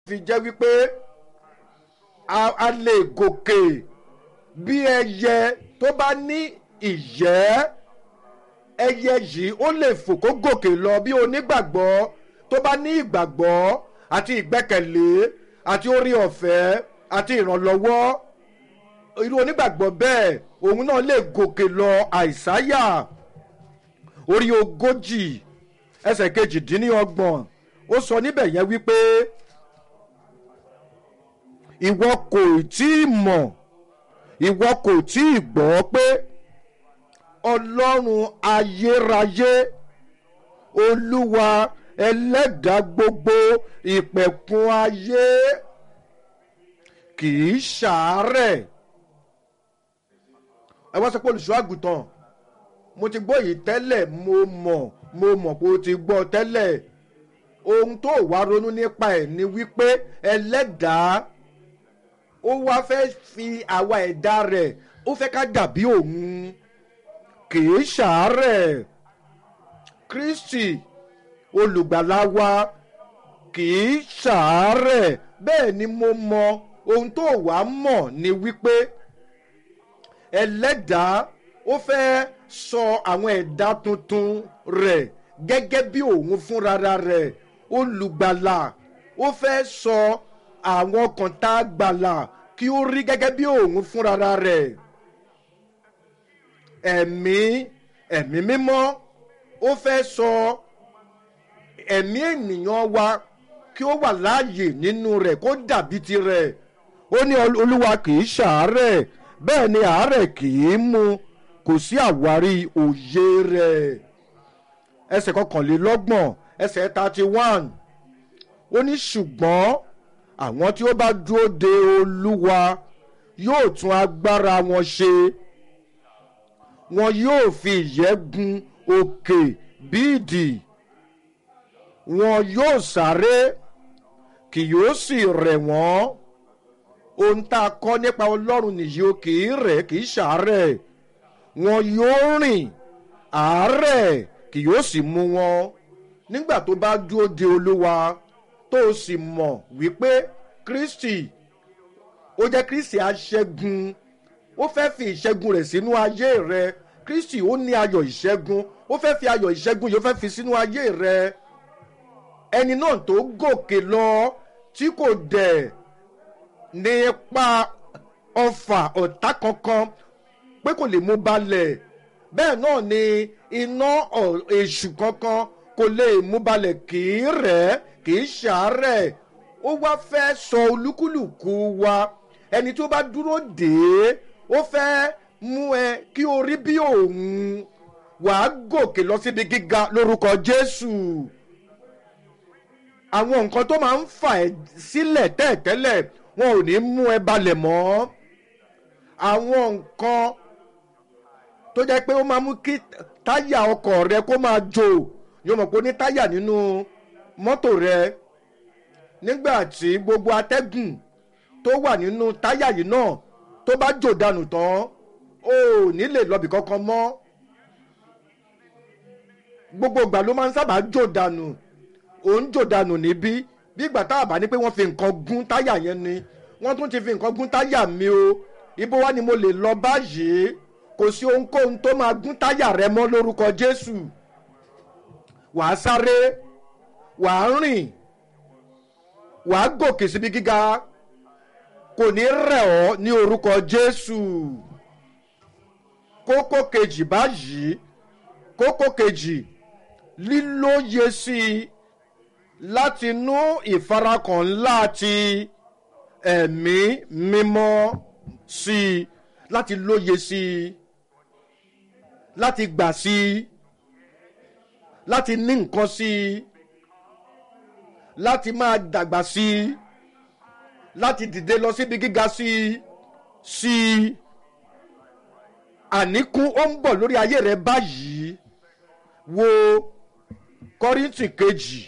fi jẹ́ wípé a a lè gòkè bí ẹyẹ tó bá ní ìyẹ́ ẹyẹ yìí ó lè fò kó gòkè lọ bí onígbàgbọ́ tó bá ní ìgbàgbọ́ àti ìgbẹ́kẹ̀lé àti orí ọ̀fẹ́ àti ìrànlọ́wọ́ irú onígbàgbọ́ bẹ́ẹ̀ òun náà lè gòkè lọ àìsáyà orí ogójì ẹsẹ̀ kejìdínlọ́gbọ̀n ó sọ níbẹ̀ yẹn wípé ìwọ kò tí ì mọ̀ ìwọ kò tí ì gbọ́ pé ọlọ́run ayérayé olúwa ẹlẹ́dàá gbogbo ìpẹ̀kun ayé kì í ṣàárẹ̀ ẹ wá sọ pé olùṣọ́ àgùntàn mo ti gbọ́ yìí tẹ́lẹ̀ mo mọ̀ mo mọ̀ pé o ti gbọ́ tẹ́lẹ̀ ohun tó wá ronú nípa ẹ̀ ni wípé ẹlẹ́dàá ó wá fẹ́ fi àwa ẹ̀dá rẹ̀ ó fẹ́ ká dàbí òun kìí ṣàárẹ̀ kristi olùgbàlà wa kìí ṣàárẹ̀ bẹ́ẹ̀ ni mo mọ ohun tó wá mọ̀ ni wípé ẹlẹ́dàá ó fẹ́ sọ àwọn ẹ̀dá tuntun rẹ̀ gẹ́gẹ́ bí òun fúnra rẹ̀ olùgbàlà ó fẹ́ sọ àwọn kan tá a gbàlà kí ó rí gẹ́gẹ́ bí òun fúnra rẹ̀ ẹ̀mí ẹ̀mí mímọ́ ó fẹ́ sọ ẹ̀mí ènìyàn wa kí ó wà láàyè nínú rẹ̀ kó dàbí tirẹ̀ ó ní olúwa kì í ṣàárẹ̀ bẹ́ẹ̀ ni àárẹ̀ kì í mú kò sí àwárí òye rẹ̀ ẹsẹ̀ kọkànlélọ́gbọ̀n ẹsẹ̀ thirty one ó ní ṣùgbọ́n àwọn tí ó bá dúró de olúwa yóò tún agbára wọn ṣe wọn yóò fi ìyẹ́ gun òkè bíìdì wọn yóò sáré kì yóò sì rẹ̀ wọ́n ohun tá a kọ́ nípa ọlọ́run nìyí o kì í rẹ̀ kì í ṣàárẹ̀ wọn yóò rìn àárẹ̀ kì yóò sì mú wọn nígbà tó bá dúró de olúwa tó o sì mọ̀ wípé kristi ó jẹ́ kristi aṣẹ́gun ó fẹ́ fi ìṣẹ́gun rẹ̀ sínú ayé rẹ kristi ó ní ayọ̀ ìṣẹ́gun ó fẹ́ fi ayọ̀ ìṣẹ́gun yìí ó fẹ́ fi sínú ayé rẹ ẹni náà tó gòkè lọ tí kò dẹ̀ ní ipa ọfà ọ̀tá kankan pé kò lè mú balẹ̀ bẹ́ẹ̀ náà ni iná èṣù kankan kò lè mú balẹ̀ kì í rẹ̀ kì í ṣàárẹ̀ ó wá fẹ́ sọ olúkúlùkù wa ẹni tó bá dúró dé ó fẹ́ mú ẹ kí o rí bí òun wàá gòkè lọ síbi gíga lórúkọ jésù àwọn nǹkan tó máa ń fà ẹ́ sílẹ̀ tẹ́ẹ̀tẹ́lẹ̀ wọn ò ní mú ẹ balẹ̀ mọ́ àwọn nǹkan tó jẹ́ pé ó máa mú kí táyà ọkọ̀ rẹ kó máa jò yóò mọ̀ pé ó ní táyà nínú mọ́tò rẹ nígbà tí gbogbo atẹ́gùn tó wà nínú táyà yìí náà tó bá jò dànù tán ó ní lè lọ́bì kankan mọ́ gbogbo ìgbà ló máa ń sábà jò dànù ò ń jò dànù níbí bí ìgbà tá a bá ní pé wọ́n fi nǹkan gún táyà yẹn ni wọ́n tún ti fi nǹkan gún táyà mi o ibo wá ni mo lè lọ báyìí kò sí ohunkóhun tó máa gún táyà rẹ mọ́ lórúkọ jésù wàá sáré wàá rìn wàá gòkè síbi gíga kò ní rẹ̀ ọ́ ní orúkọ jésù kókó kejì báyìí kókó kejì lílóye sí i láti inú ìfarakàn ńlá ti ẹ̀mí mímọ́ sí i láti lóye sí i láti gbà sí i láti ní nǹkan sí i láti máa dàgbà sí i láti dìde lọ síbi gíga sí i sí i àníkún ó ń bọ̀ lórí ayé rẹ báyìí wo kọ́ríntì kejì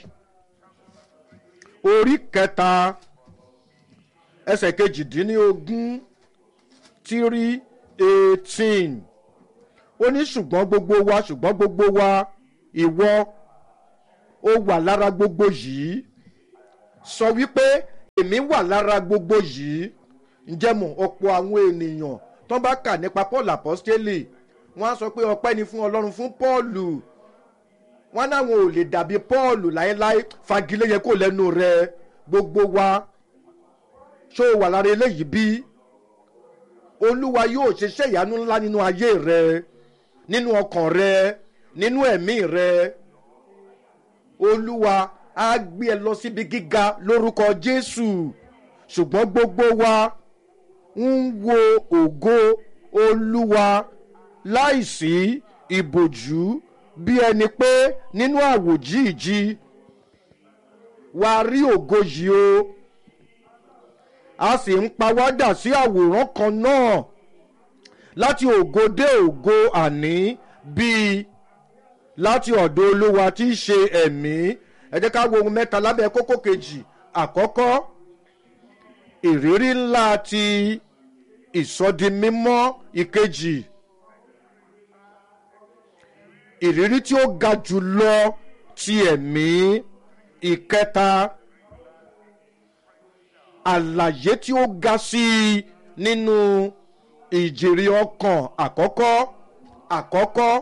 orí kẹta ẹsẹ̀ kejìdínlógún tírí eighteen ó ní ṣùgbọ́n gbogbo wa ṣùgbọ́n gbogbo wa ìwọ ó wà lára gbogbo yìí sọ wípé èmi wà lára gbogbo yìí ǹjẹ́ mọ̀ ọ̀pọ̀ àwọn ènìyàn tó bá kà nípa paul apostoli wọ́n á sọ pé ọpẹ́ ni fún ọlọ́run fún paulu wọ́n náwọn ò lè dàbí paulu láéláé fagilé yẹ kó lẹ́nu rẹ gbogbo wa ṣó o wà lára eléyìí bí olúwa yóò ṣiṣẹ́ ìyanu ńlá nínú ayé rẹ nínú ọkàn rẹ nínú ẹ̀mí rẹ olúwa á gbé ẹ lọ síbi gíga lórúkọ jésù ṣùgbọ́n gbogbo wa ń wo ògo olúwa láìsí ìbòjú bí ẹni pé nínú àwòjíìji wàá rí ògo yìí o a sì ń pawádà sí àwòrán kan náà láti ògo dé ògo àní bíi láti ọ̀dọ̀ olúwa tí í ṣe ẹ̀mí ẹ jẹ́ ká wo ohun mẹ́ta lábẹ́ kókó kejì àkọ́kọ́ ìrírí ńlá ti ìsọdimímọ́ ìkejì ìrírí tí ó ga jù lọ ti ẹ̀mí ìkẹta àlàyé tí ó ga sí i nínú ìjèrè ọkàn àkọ́kọ́ àkọ́kọ́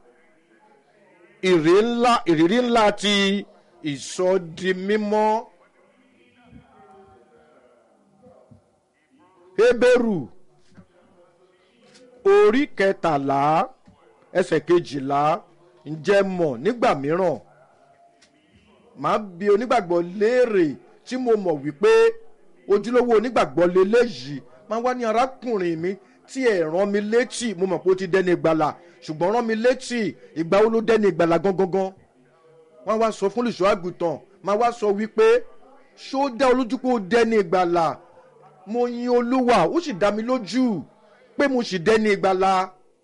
ìrírí ńlá ìrírí ńlá ti ìsọdimímọ́ hébérù orí kẹtàlá ẹsẹ̀ kejìlá ǹjẹ́ mọ̀ nígbà mìíràn màá bi onígbàgbọ́ léèrè tí mo mọ̀ wípé ojúlówó onígbàgbọ́ leléyìí máa wá ní arákùnrin mi tí ẹ̀ rán mi létí mo mọ̀ pé ó ti dẹ́ni ìgbàlà ṣùgbọ́n rán mi létí ìgbà wo ló dẹ́ni ìgbàlà gangan wọ́n wá sọ fún olùṣọ́ àgùntàn máa wá sọ wípé ṣó dá olójú pé ó dẹ́ni ìgbàlà mo yin olúwa ó sì dá mi lójú pé mo sì dẹ́ni ìgbàlà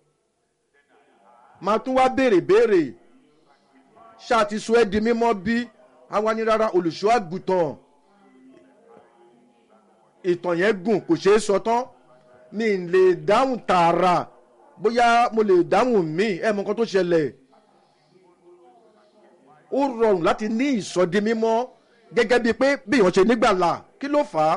máa tún wá béèrè béèrè ṣáà ti sọ ẹ́ di mímọ́ bí àwa ní rárá olùṣọ́ àgùntàn ìtàn yẹn gùn kò ṣeé sọ tán mi lè dáhùn tààrà bóyá mo lè dáhùn mí ẹ mọ nǹkan tó ṣẹlẹ̀ ó rọrùn láti ní ìsọdi mímọ́ gẹ́gẹ́ bíi pé bí èèyàn ṣe nígbàlà kí ló fà á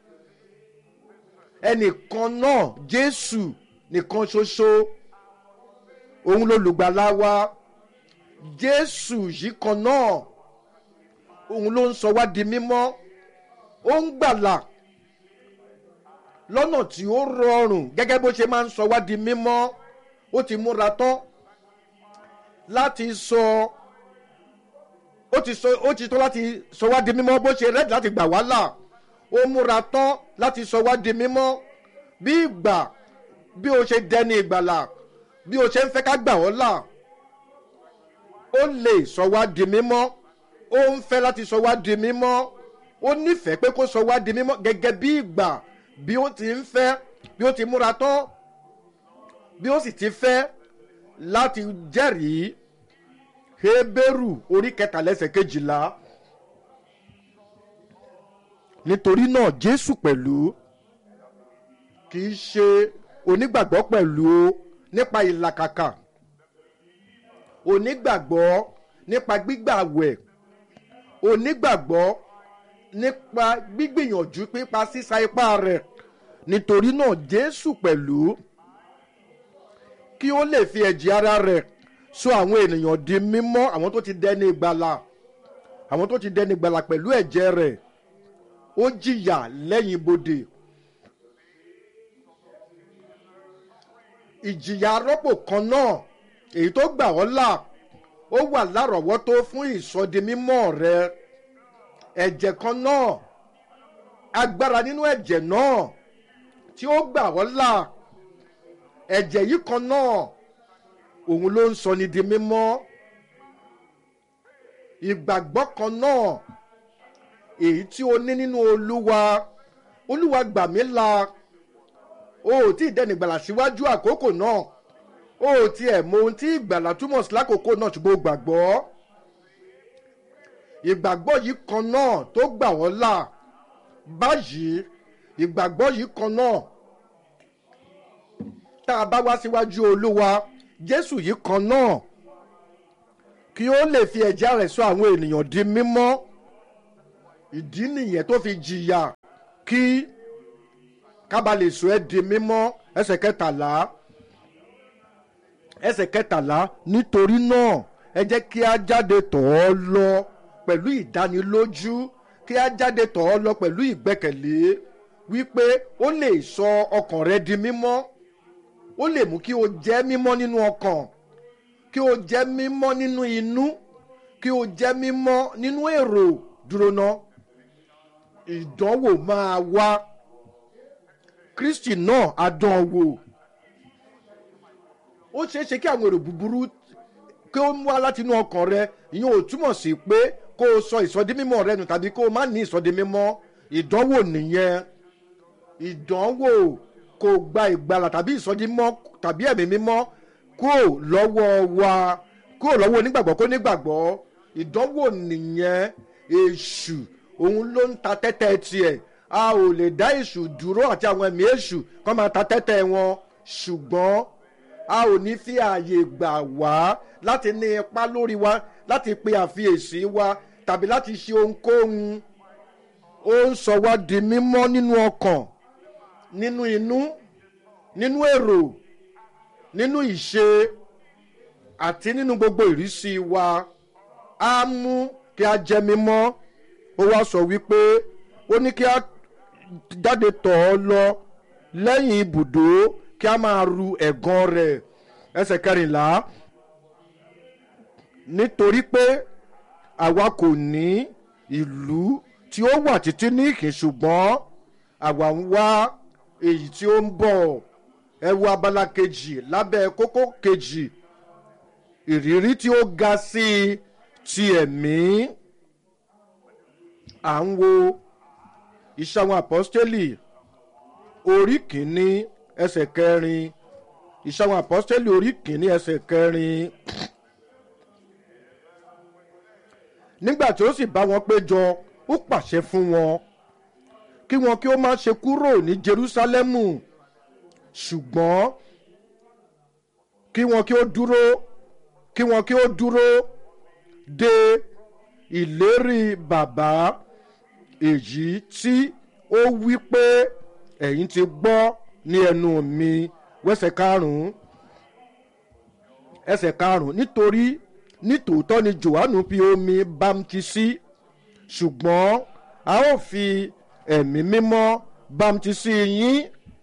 ẹnìkan náà jésù nìkan ṣoṣo òun lolùgbàlà wa jésù yìí kan náà òun ló ń sọ wá di mímọ́ ó ń gbàlà lọ́nà tí ó rọrùn gẹ́gẹ́ bó ṣe máa ń sọ wá di mímọ́ ó ti múra tán láti sọ ó ti sọ ó ti tó láti sọ wá di mímọ́ bó ṣe rẹ́dì láti gbà wá là ó múra tán láti sọ wá di mímọ́ bí ìgbà bí o ṣe dẹni ìgbàlà bí o ṣe ń fẹ́ ká gbà ọ́ là ó lè sọ wá di mímọ́ ó ń fẹ́ láti sọ wá di mímọ́ ó nífẹ̀ẹ́ pé kó sọ wá di mímọ́ gẹ́gẹ́ bí ìgbà bí ó ti ń fẹ́ bí ó ti múra tán bí ó sì ti fẹ́ láti jẹ́rìí Hébérù orí kẹtàlẹ́sẹ̀ kejìlá nítorí náà Jésù pẹ̀lú kì í ṣe onígbàgbọ́ pẹ̀lú nípa ìlàkàkà onígbàgbọ́ nípa gbígbàwẹ̀ onígbàgbọ́ nípa gbígbìyànjú pípa sísa ipá rẹ̀ nítorí náà Jésù pẹ̀lú kí ó lè fi ẹ̀jẹ̀ ara rẹ̀ sọ àwọn ènìyàn di mímọ́ àwọn tó ti dẹni ìgbàlà àwọn tó ti dẹni ìgbàlà pẹ̀lú ẹ̀jẹ̀ rẹ̀ ó jìyà lẹ́yìn bodè ìjìyà arọ́pò kan náà èyí tó gbà ọ́ là ó wà lárọ̀ọ́wọ́tó fún ìsọdimímọ́ rẹ ẹ̀jẹ̀ kan náà agbára nínú ẹ̀jẹ̀ náà tí ó gbà ọ́ là ẹ̀jẹ̀ yìí kan náà òun ló ń sọ ni di mímọ́ ìgbàgbọ́ kan náà èyí tí o ní nínú olúwa olúwa gbà mí là o ò tí ì dẹni ìgbàlà síwájú àkókò náà o ò tiẹ̀ mọ ohun tí ìgbàlà túmọ̀ sí lákòókò náà ṣùgbọ́n o gbàgbọ́ ìgbàgbọ́ yìí kan náà tó gbà wọ́n là báyìí ìgbàgbọ́ yìí kan náà tá a bá wá síwájú olúwa jésù yìí kan náà kí ó lè fi ẹ̀jẹ̀ rẹ̀ sọ àwọn ènìyàn di mímọ́ ìdí nìyẹn tó fi jìyà kí kábà lè sọ ẹ́ di mímọ́ ẹsẹ̀ kẹtàlá ẹsẹ̀ kẹtàlá nítorí náà ẹ jẹ́ kí a jáde tọ̀ ọ́ lọ pẹ̀lú ìdánilójú kí a jáde tọ̀ ọ́ lọ pẹ̀lú ìgbẹ́kẹ̀lé wípé ó lè sọ ọkàn rẹ di mímọ́ ó lè mú kí o jẹ́ mímọ́ nínú ọkàn kí o jẹ́ mímọ́ nínú inú kí o jẹ́ mímọ́ nínú èrò dúró ná ìdánwò máa wá kristi náà á dán wò ó ṣeé ṣe kí àwọn èrò búburú kí ó mú wá láti inú ọkàn rẹ ìyẹn ò túmọ̀ sí pé kó o sọ ìsọdímímọ́ rẹ nù tàbí kó o má ní ìsọdímímọ́ ìdánwò nìyẹn ìdánwò kò gba ìgbàlà tàbí ìsọdímọ́ tàbí ẹ̀mí mímọ́ kúrò lọ́wọ́ wa kúrò lọ́wọ́ onígbàgbọ́ kó nígbàgbọ́ ìdánwò nìyẹn èṣù òun ló ń ta tẹ́tẹ́ tiẹ̀ a ò lè dá èṣù dúró àti àwọn ẹ̀mí èṣù kó máa ta tẹ́tẹ́ wọn ṣùgbọ́n a ò ní fi ààyè gbà wá láti ní ipa lórí wa láti pe àfiyèsí wa tàbí láti ṣe ohunkóhun ó ń sọ wá di mímọ́ nínú ọkàn nínú inú nínú èrò nínú ìṣe àti nínú gbogbo ìrísí wa á mú kí a jẹ mímọ́ ó wá sọ wípé ó ní kí a jáde tọ̀ ọ́ lọ lẹ́yìn ibùdó kí a máa ru ẹ̀gàn rẹ̀ ẹsẹ̀ kẹrìnlá nítorí pé àwa kò ní ìlú tí ó wà títí ní ìkín ṣùgbọ́n àwa ń wá èyí tí ó ń bọ̀ ẹ wo abala kejì lábẹ́ kókó kejì ìrírí tí ó ga sí i ti ẹ̀mí à ń wo iṣẹ́ àwọn àpọ́stélì orí kìíní ẹsẹ̀ kẹrin iṣẹ́ àwọn àpọ́stélì orí kìíní ẹsẹ̀ kẹrin nígbà tí ó sì bá wọn péjọ ó pàṣẹ fún wọn kí wọn kí ó má ṣe kúrò ní jerúsálẹ́mù ṣùgbọ́n kí wọn kí ó dúró kí wọn kí ó dúró de ìlérí bàbá èyí tí ó wí pé ẹ̀yin ti gbọ́ ní ẹnu mi wẹ́sẹ̀ karùn-ún ẹsẹ̀ karùn-ún nítorí nítòótọ́ ni johannu fi omi bámtísí ṣùgbọ́n a ó fi ẹ̀mí mímọ́ bámtísí yín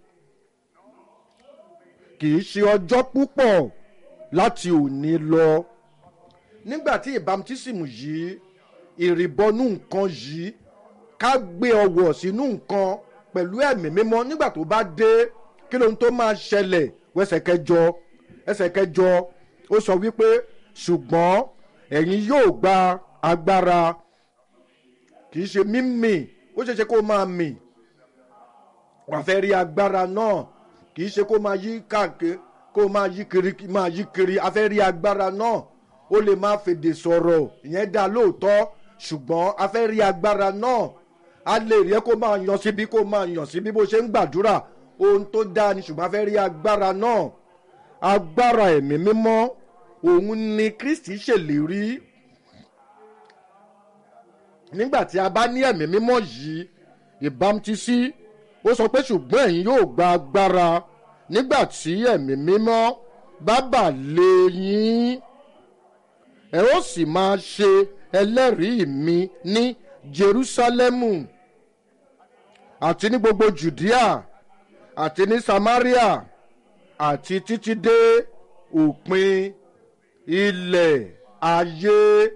kì í ṣe ọjọ́ púpọ̀ láti òní lọ nígbà tí ìbámtísìmù yìí ìrìbọnú nǹkan yìí ká gbé ọwọ́ sínú nǹkan pẹ̀lú ẹ̀mí mímọ́ nígbà tó bá dé kí lóhun tó máa ṣẹlẹ̀ wẹ́sẹ̀ kẹjọ ẹsẹ̀ kẹjọ ó sọ wípé ṣùgbọ́n ẹ̀yin yóò gba agbára kì í ṣe mímì ó ṣeé ṣe kó máa mì wà fẹ́ rí agbára náà kì í ṣe kó máa yí káàkiri kó máa yí kiri máa yí kiri a fẹ́ rí agbára náà ó lè máa fèdè sọ̀rọ̀ ìyẹn dá lóòótọ́ ṣùgbọ́n a fẹ́ rí agbára náà a lè rí ẹ kó máa yan síbi kó máa yan síbi bó ṣe ń gbàdúrà ohun tó dáa ni ṣùgbọ́n a fẹ́ rí agbára náà agbára ẹ̀mí mímọ́ òun ni kristi ṣèlérí nígbà tí a bá ní ẹ̀mí mímọ́ yìí ìbámutísí ó sọ pé ṣùgbọ́n ẹ̀yin yóò gba agbára nígbà tí ẹ̀mí mímọ́ bá bà lé yín ẹ ó sì máa ṣe ẹlẹ́rìí mi ní jerusalemu àti ní gbogbo judea àti ní samaria àti títí dé òpin ilẹ̀ ayé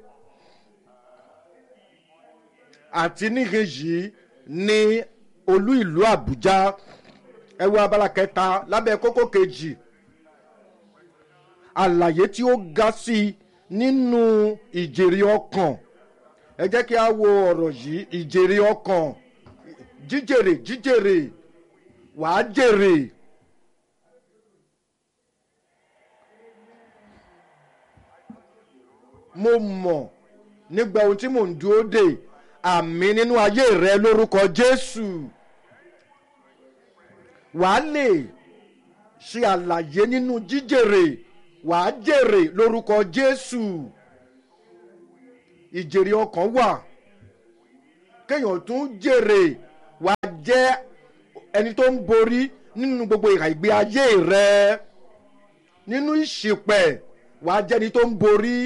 àti níhìn yìí ní olú ìlú àbújá ẹ wo abala kẹta lábẹ́ kókó kejì àlàyé tí ó ga sí i nínú ìjèrè ọkàn ẹ jẹ́ kí a wo ọ̀rọ̀ yìí ìjèrè ọkàn jíjèrè jíjèrè wàá jèrè. mo mọ̀ nígbà ohun tí mò ń dúró dè àmì nínú ayé rẹ lórúkọ jésù wàá lè ṣe àlàyé nínú jíjèrè wàá jèrè lórúkọ jésù ìjèrè ọkàn wà kéèyàn tún jèrè wà á jẹ́ ẹni tó ń borí nínú gbogbo ìhà ìgbé ayé rẹ nínú ìṣìpẹ̀ wà á jẹ́ ẹni tó ń borí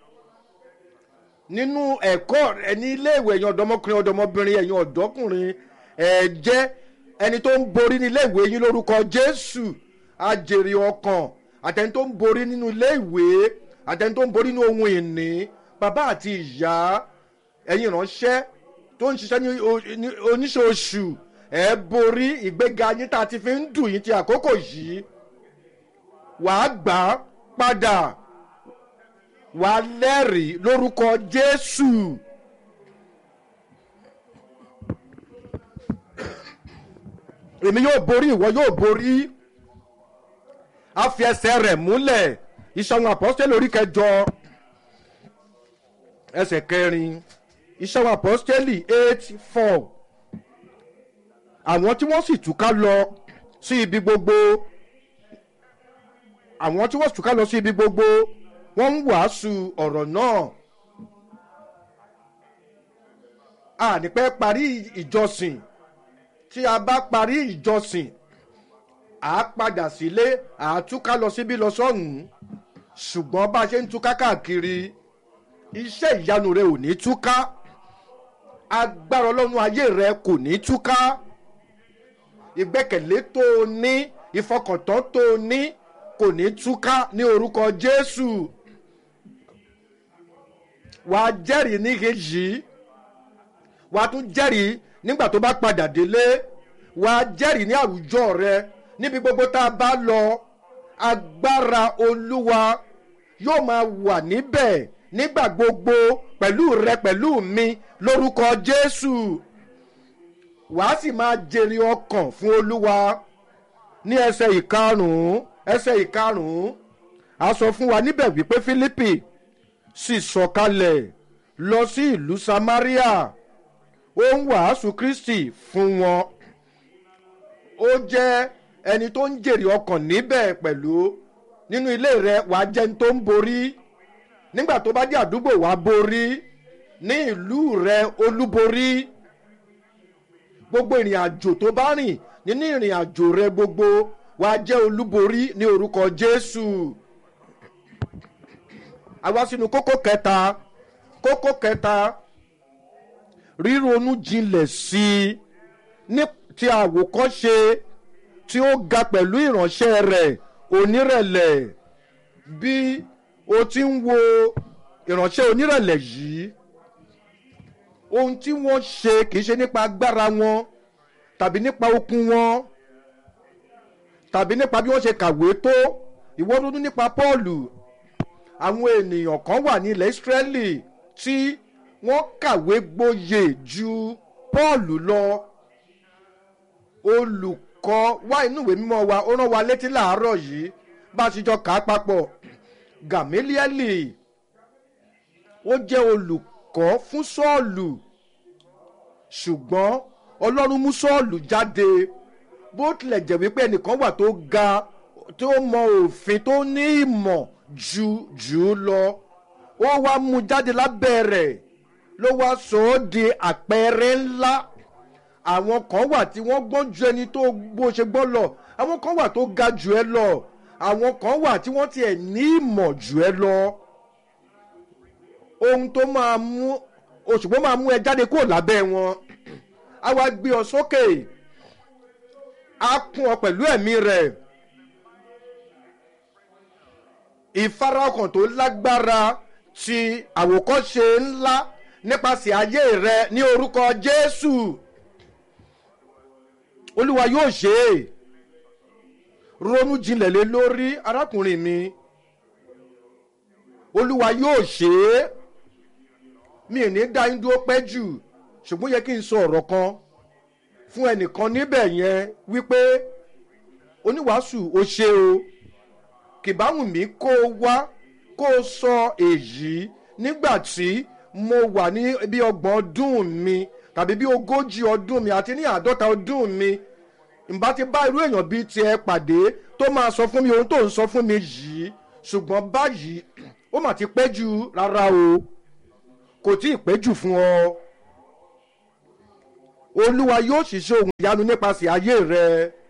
nínú ẹ̀kọ́ rẹ ní iléèwé ẹ̀yin ọ̀dọ́mọkùnrin ọ̀dọ́mọbìnrin ẹ̀yin ọ̀dọ́kùnrin ẹ̀ jẹ́ ẹni tó ń borí ní iléèwé yín lórúkọ jésù ajèrè ọkàn àtẹni tó ń borí nínú iléèwé àtẹni tó ń borí nínú ohun ìní bàbá àti ìyá ẹ̀yin ìránṣẹ́ tó ń ṣiṣẹ́ ní o- ní oníṣòṣù ẹ̀ borí ìgbéga yín tá a ti fi ń dùn yín ti àkókò yìí wàá gbà á padà wàá lẹ́rìí lórúkọ jésù. èmi yóò borí ìwọ yóò borí a fi ẹsẹ̀ rẹ̀ múlẹ̀ ìṣàwọn àpọ́sítẹ́lì orí kẹjọ ẹsẹ̀ kẹrin ìṣàwọn àpọ́sítẹ́lì eight four àwọn tí wọ́n sì túká lọ sí ibi gbogbo àwọn tí wọ́n sì túká lọ sí ibi gbogbo wọ́n ń wàásù ọ̀rọ̀ náà a ní pẹ́ parí ìjọsìn tí a bá parí ìjọsìn à á padà sílé à á túká lọ síbí lọ sọ́hùn-ún ṣùgbọ́n bá a ṣe ń túká káàkiri iṣẹ́ ìyanu rẹ ò ní túká agbára ọlọ́run ayé rẹ kò ní túká ìgbẹ́kẹ̀lé tó o ní ìfọkàntán tó o ní kò ní túká ní orúkọ jésù wàá jẹ́rìí níhìn wàá tún jẹ́rìí nígbà tó bá padà délé wàá jẹ́rìí ní àwùjọ rẹ níbi gbogbo tá a bá lọ agbára olúwa yóò máa wà níbẹ̀ nígbà gbogbo pẹ̀lú rẹ pẹ̀lú mi lórúkọ jésù wàá sì máa jèrè ọkàn fún olúwa ní ẹsẹ̀ ìkarùn-ún ẹsẹ̀ ìkarùn-ún a sọ fún wa níbẹ̀ wípé fílípì sì sọ̀kalẹ̀ lọ sí ìlú samaria ó ń wàásù kristi fún wọn ó jẹ́ ẹni tó ń jèrè ọkàn níbẹ̀ pẹ̀lú nínú ilé rẹ wàá jẹ́ ẹni tó ń borí nígbà tó bá dé àdúgbò wàá borí ní ìlú rẹ olúborí gbogbo ìrìn àjò tó bá rìn nínú ìrìn àjò rẹ gbogbo wàá jẹ́ olúborí ní orúkọ jésù àwa sínú kókó kẹta kókó kẹta ríronú jinlẹ̀ sí i ní ti àwòkọ́ṣe tí ó ga pẹ̀lú ìránṣẹ́ rẹ̀ onírẹ̀lẹ̀ bí o ti ń wo ìránṣẹ́ onírẹ̀lẹ̀ yìí ohun tí wọ́n ṣe kì í ṣe nípa agbára wọn tàbí nípa okun wọn tàbí nípa bí wọ́n ṣe kàwé tó ìwọ́n ronú nípa pọ́ọ̀lù àwọn ènìyàn kan wà ní ilẹ̀ ìsírẹ́lì tí wọ́n kàwé gboyè ju pọ́ọ̀lù lọ olùkọ́ wá inú ìwé mímọ́ wa ó rán wa létí làárọ̀ yìí bá a ṣe jọ kà á papọ̀ gàmílíẹ́lì ó jẹ́ olùkọ́ fún sọ́ọ̀lù ṣùgbọ́n ọlọ́run mú sọ́ọ̀lù jáde bó tilẹ̀ jẹ́ wípé ẹnìkan wà tó ga tó mọ òfin tó ní ìmọ̀ ju jù ú lọ ó wá mú jáde lábẹ́ rẹ̀ ló wá sọ ọ́ di àpẹẹrẹ ńlá àwọn kan wà tí wọ́n gbọ́n ju ẹni tó bó ṣe gbọ́ lọ àwọn kan wà tó ga jù ẹ lọ àwọn kan wà tí wọ́n tiẹ̀ ní ìmọ̀ jù ẹ lọ ohun tó máa mú òṣùpọ̀ máa mú ẹ jáde kúrò lábẹ́ wọn á wá gbé ọ sókè á kún ọ pẹ̀lú ẹ̀mí rẹ̀ ìfarakàn tó lágbára ti àwòkọ́ṣe ńlá nípasẹ̀ ayé rẹ ní orúkọ jésù olúwa yóò ṣe é ronú jinlẹ̀ lé lórí arákùnrin mi olúwa yóò ṣe é mi ò ní dá yín dúró pẹ́ jù ṣùgbọ́n yẹ kí n sọ ọ̀rọ̀ kan fún ẹnìkan níbẹ̀ yẹn wípé oníwàásù ó ṣe o kìbáwùn mi kó o wá kó o sọ èyí nígbà tí mo wà ní bí ọgbọ̀n ọdún mi tàbí bí ogójì ọdún mi àti ní àádọ́ta ọdún mi ǹbá ti bá irú èèyàn bíi tiẹ̀ pàdé tó máa sọ fún mi ohun tó ń sọ fún mi yìí ṣùgbọ́n báyìí ó mà ti pẹ́ jù rárá o kò tí ì pẹ́ jù fún ọ olúwa yóò ṣiṣẹ́ ohun ìyanu nípasẹ̀ ayé rẹ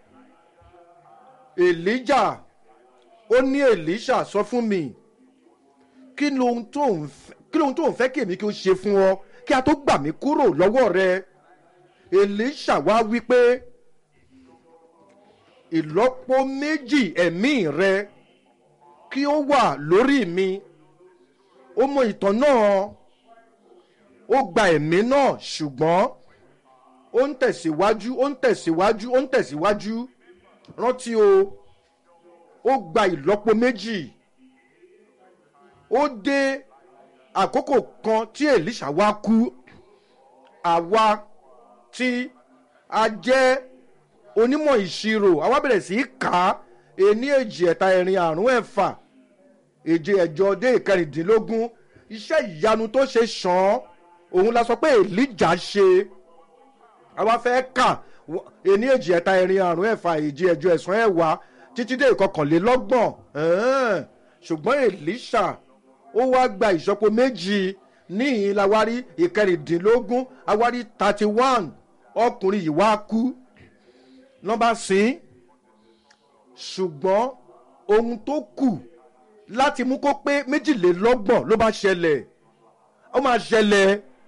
èlíjà ó ní èlíṣà sọ fún mi kí lohun tó ń fẹ́ kí lohun tó ń fẹ́ kí èmi kí ó ṣe fún ọ kí a tó gbà mí kúrò lọ́wọ́ rẹ èlíṣà wá wí pé ìlọ́po méjì ẹ̀mí rẹ kí ó wà lórí mi ó mọ ìtàn náà ó gba ẹ̀mí náà ṣùgbọ́n ó ń tẹ̀síwájú ó ń tẹ̀síwájú ó ń tẹ̀síwájú rántí o ó gba ìlọ́po méjì ó dé àkókò kan tí èlíṣà wá kú àwa tí a jẹ́ onímọ̀ ìṣirò àwa bẹ̀rẹ̀ sí í kà á ení èjì ẹ̀ta ẹ̀rin àrún ẹ̀fà èje ẹ̀jọ dé ìkẹrìndínlógún iṣẹ́ ìyanu tó ṣe sàn án òun la sọ pé èlíjà ṣe àwa fẹ́ kà ení èjì ẹ̀ta ẹ̀rin àrún ẹ̀fà èje ẹ̀jọ ẹ̀sán ẹ̀wá títí dé ìkọkànlélọ́gbọ̀n ṣùgbọ́n èlíṣà ó wá gba ìṣọ́po méjì níhìn la wá rí ìkẹrìndínlógún a wá rí thirty one ọkùnrin yìí wá kú nọ́mbà sìn ṣùgbọ́n ohun tó kù láti mú kó pé méjìlélọ́gbọ̀n ló bá ṣẹlẹ̀ ó máa ṣẹlẹ̀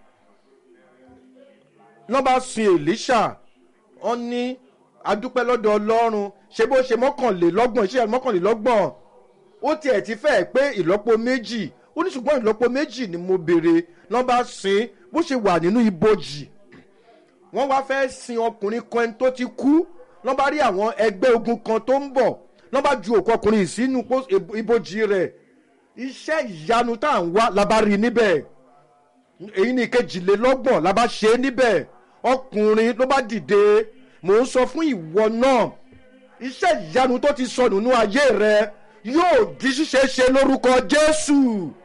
nọ́mbà sìn èlíṣà wọ́n ní adúpẹ́ lọ́dọ̀ ọlọ́run ṣé bó ṣe mọ́kànlélọ́gbọ̀n iṣẹ́ mọ́kànlélọ́gbọ̀n ó tiẹ̀ ti fẹ́ pé ìlọ́po méjì ó ní ṣùgbọ́n ìlọ́po méjì ni mo béèrè nọ́mbà sìn bó ṣe wà nínú ibojì wọ́n wá fẹ́ sin ọkùnrin kan ẹni tó ti kú lọ́n bá rí àwọn ẹgbẹ́ ogun kan tó ń bọ̀ lọ́n bá ju òkú ọkùnrin yìí sínú ibojì rẹ̀ iṣẹ́ ìyanu tá à ń wá la bá rí níbẹ̀ èyí ni kejìlélọ́gbọ̀n la bá ṣe é níbẹ̀ ọkùnrin ló bá dìde mò ń sọ fún ìwọ náà iṣẹ́ ìyanu tó ti sọnù nínú ayé rẹ yóò di ṣíṣe ṣe lórúkọ jésù.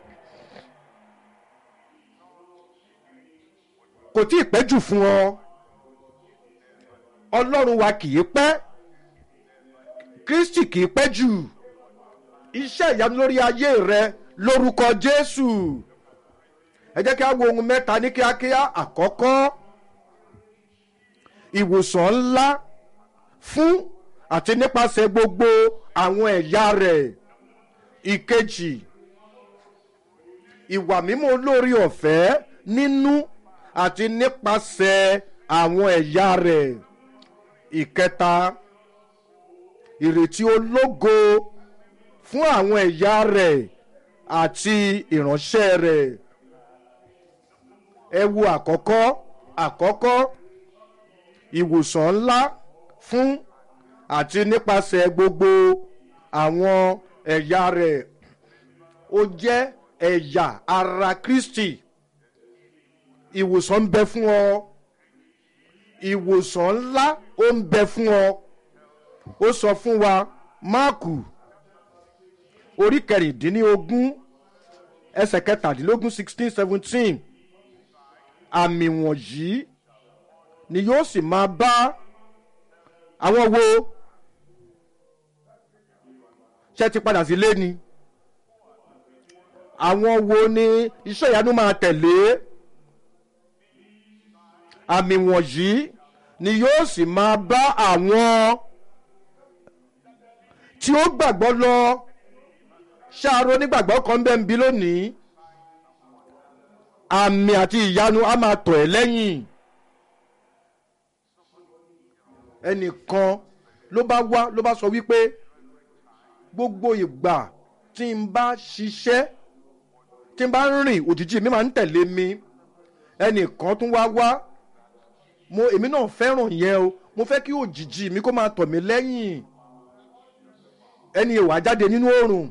kò tí ì pẹ́ jù fún ọ ọlọ́run wa kì í pẹ́ kristi kì í pẹ́ jù iṣẹ́ ìyanu lórí ayé rẹ lórúkọ jésù ẹ jẹ́ kí a wo ohun mẹ́ta ní kíákíá àkọ́kọ́ ìwòsàn ńlá fún àti nípasẹ̀ gbogbo àwọn ẹ̀yà rẹ̀ ìkejì ìwà mímọ́ olórí ọ̀fẹ́ nínú àti nípasẹ̀ àwọn ẹ̀yà rẹ̀ ìkẹta ìrètí ológo fún àwọn ẹ̀yà rẹ̀ àti ìránṣẹ́ rẹ̀ ẹ wo àkọ́kọ́ àkọ́kọ́ ìwòsàn ńlá fún àti nípasẹ̀ gbogbo àwọn ẹ̀yà rẹ̀ ó jẹ́ ẹ̀yà ara kristi ìwòsàn ń bẹ fún ọ ìwòsàn ńlá ó ń bẹ fún ọ ó sọ fún wa máàkù orí kẹrìndínlógún ẹsẹ̀ kẹtàdínlógún sixteen seventeen àmì wọ̀nyí ni yóò sì máa bá àwọn wo ṣe ti padà sílé ni àwọn wo ni iṣẹ́ ìyanu máa tẹ̀lé àmì wọ̀nyí ni yóò sì máa bá àwọn tí ó gbàgbọ́ lọ ṣáàrò onígbàgbọ́ kan bẹ́ẹ̀ ń bí lónìí àmì àti ìyanu á máa tọ̀ ẹ́ lẹ́yìn ẹnìkan ló bá wá ló bá sọ wípé gbogbo ìgbà tí n bá ṣiṣẹ́ tí n bá rìn òjijì mi máa ń tẹ̀lé mi ẹnìkan tún wá wá mo èmi náà fẹ́ràn yẹn o mo fẹ́ kí òjijì mi kó máa tọ̀ mí lẹ́yìn ẹni ìwà jáde nínú oòrùn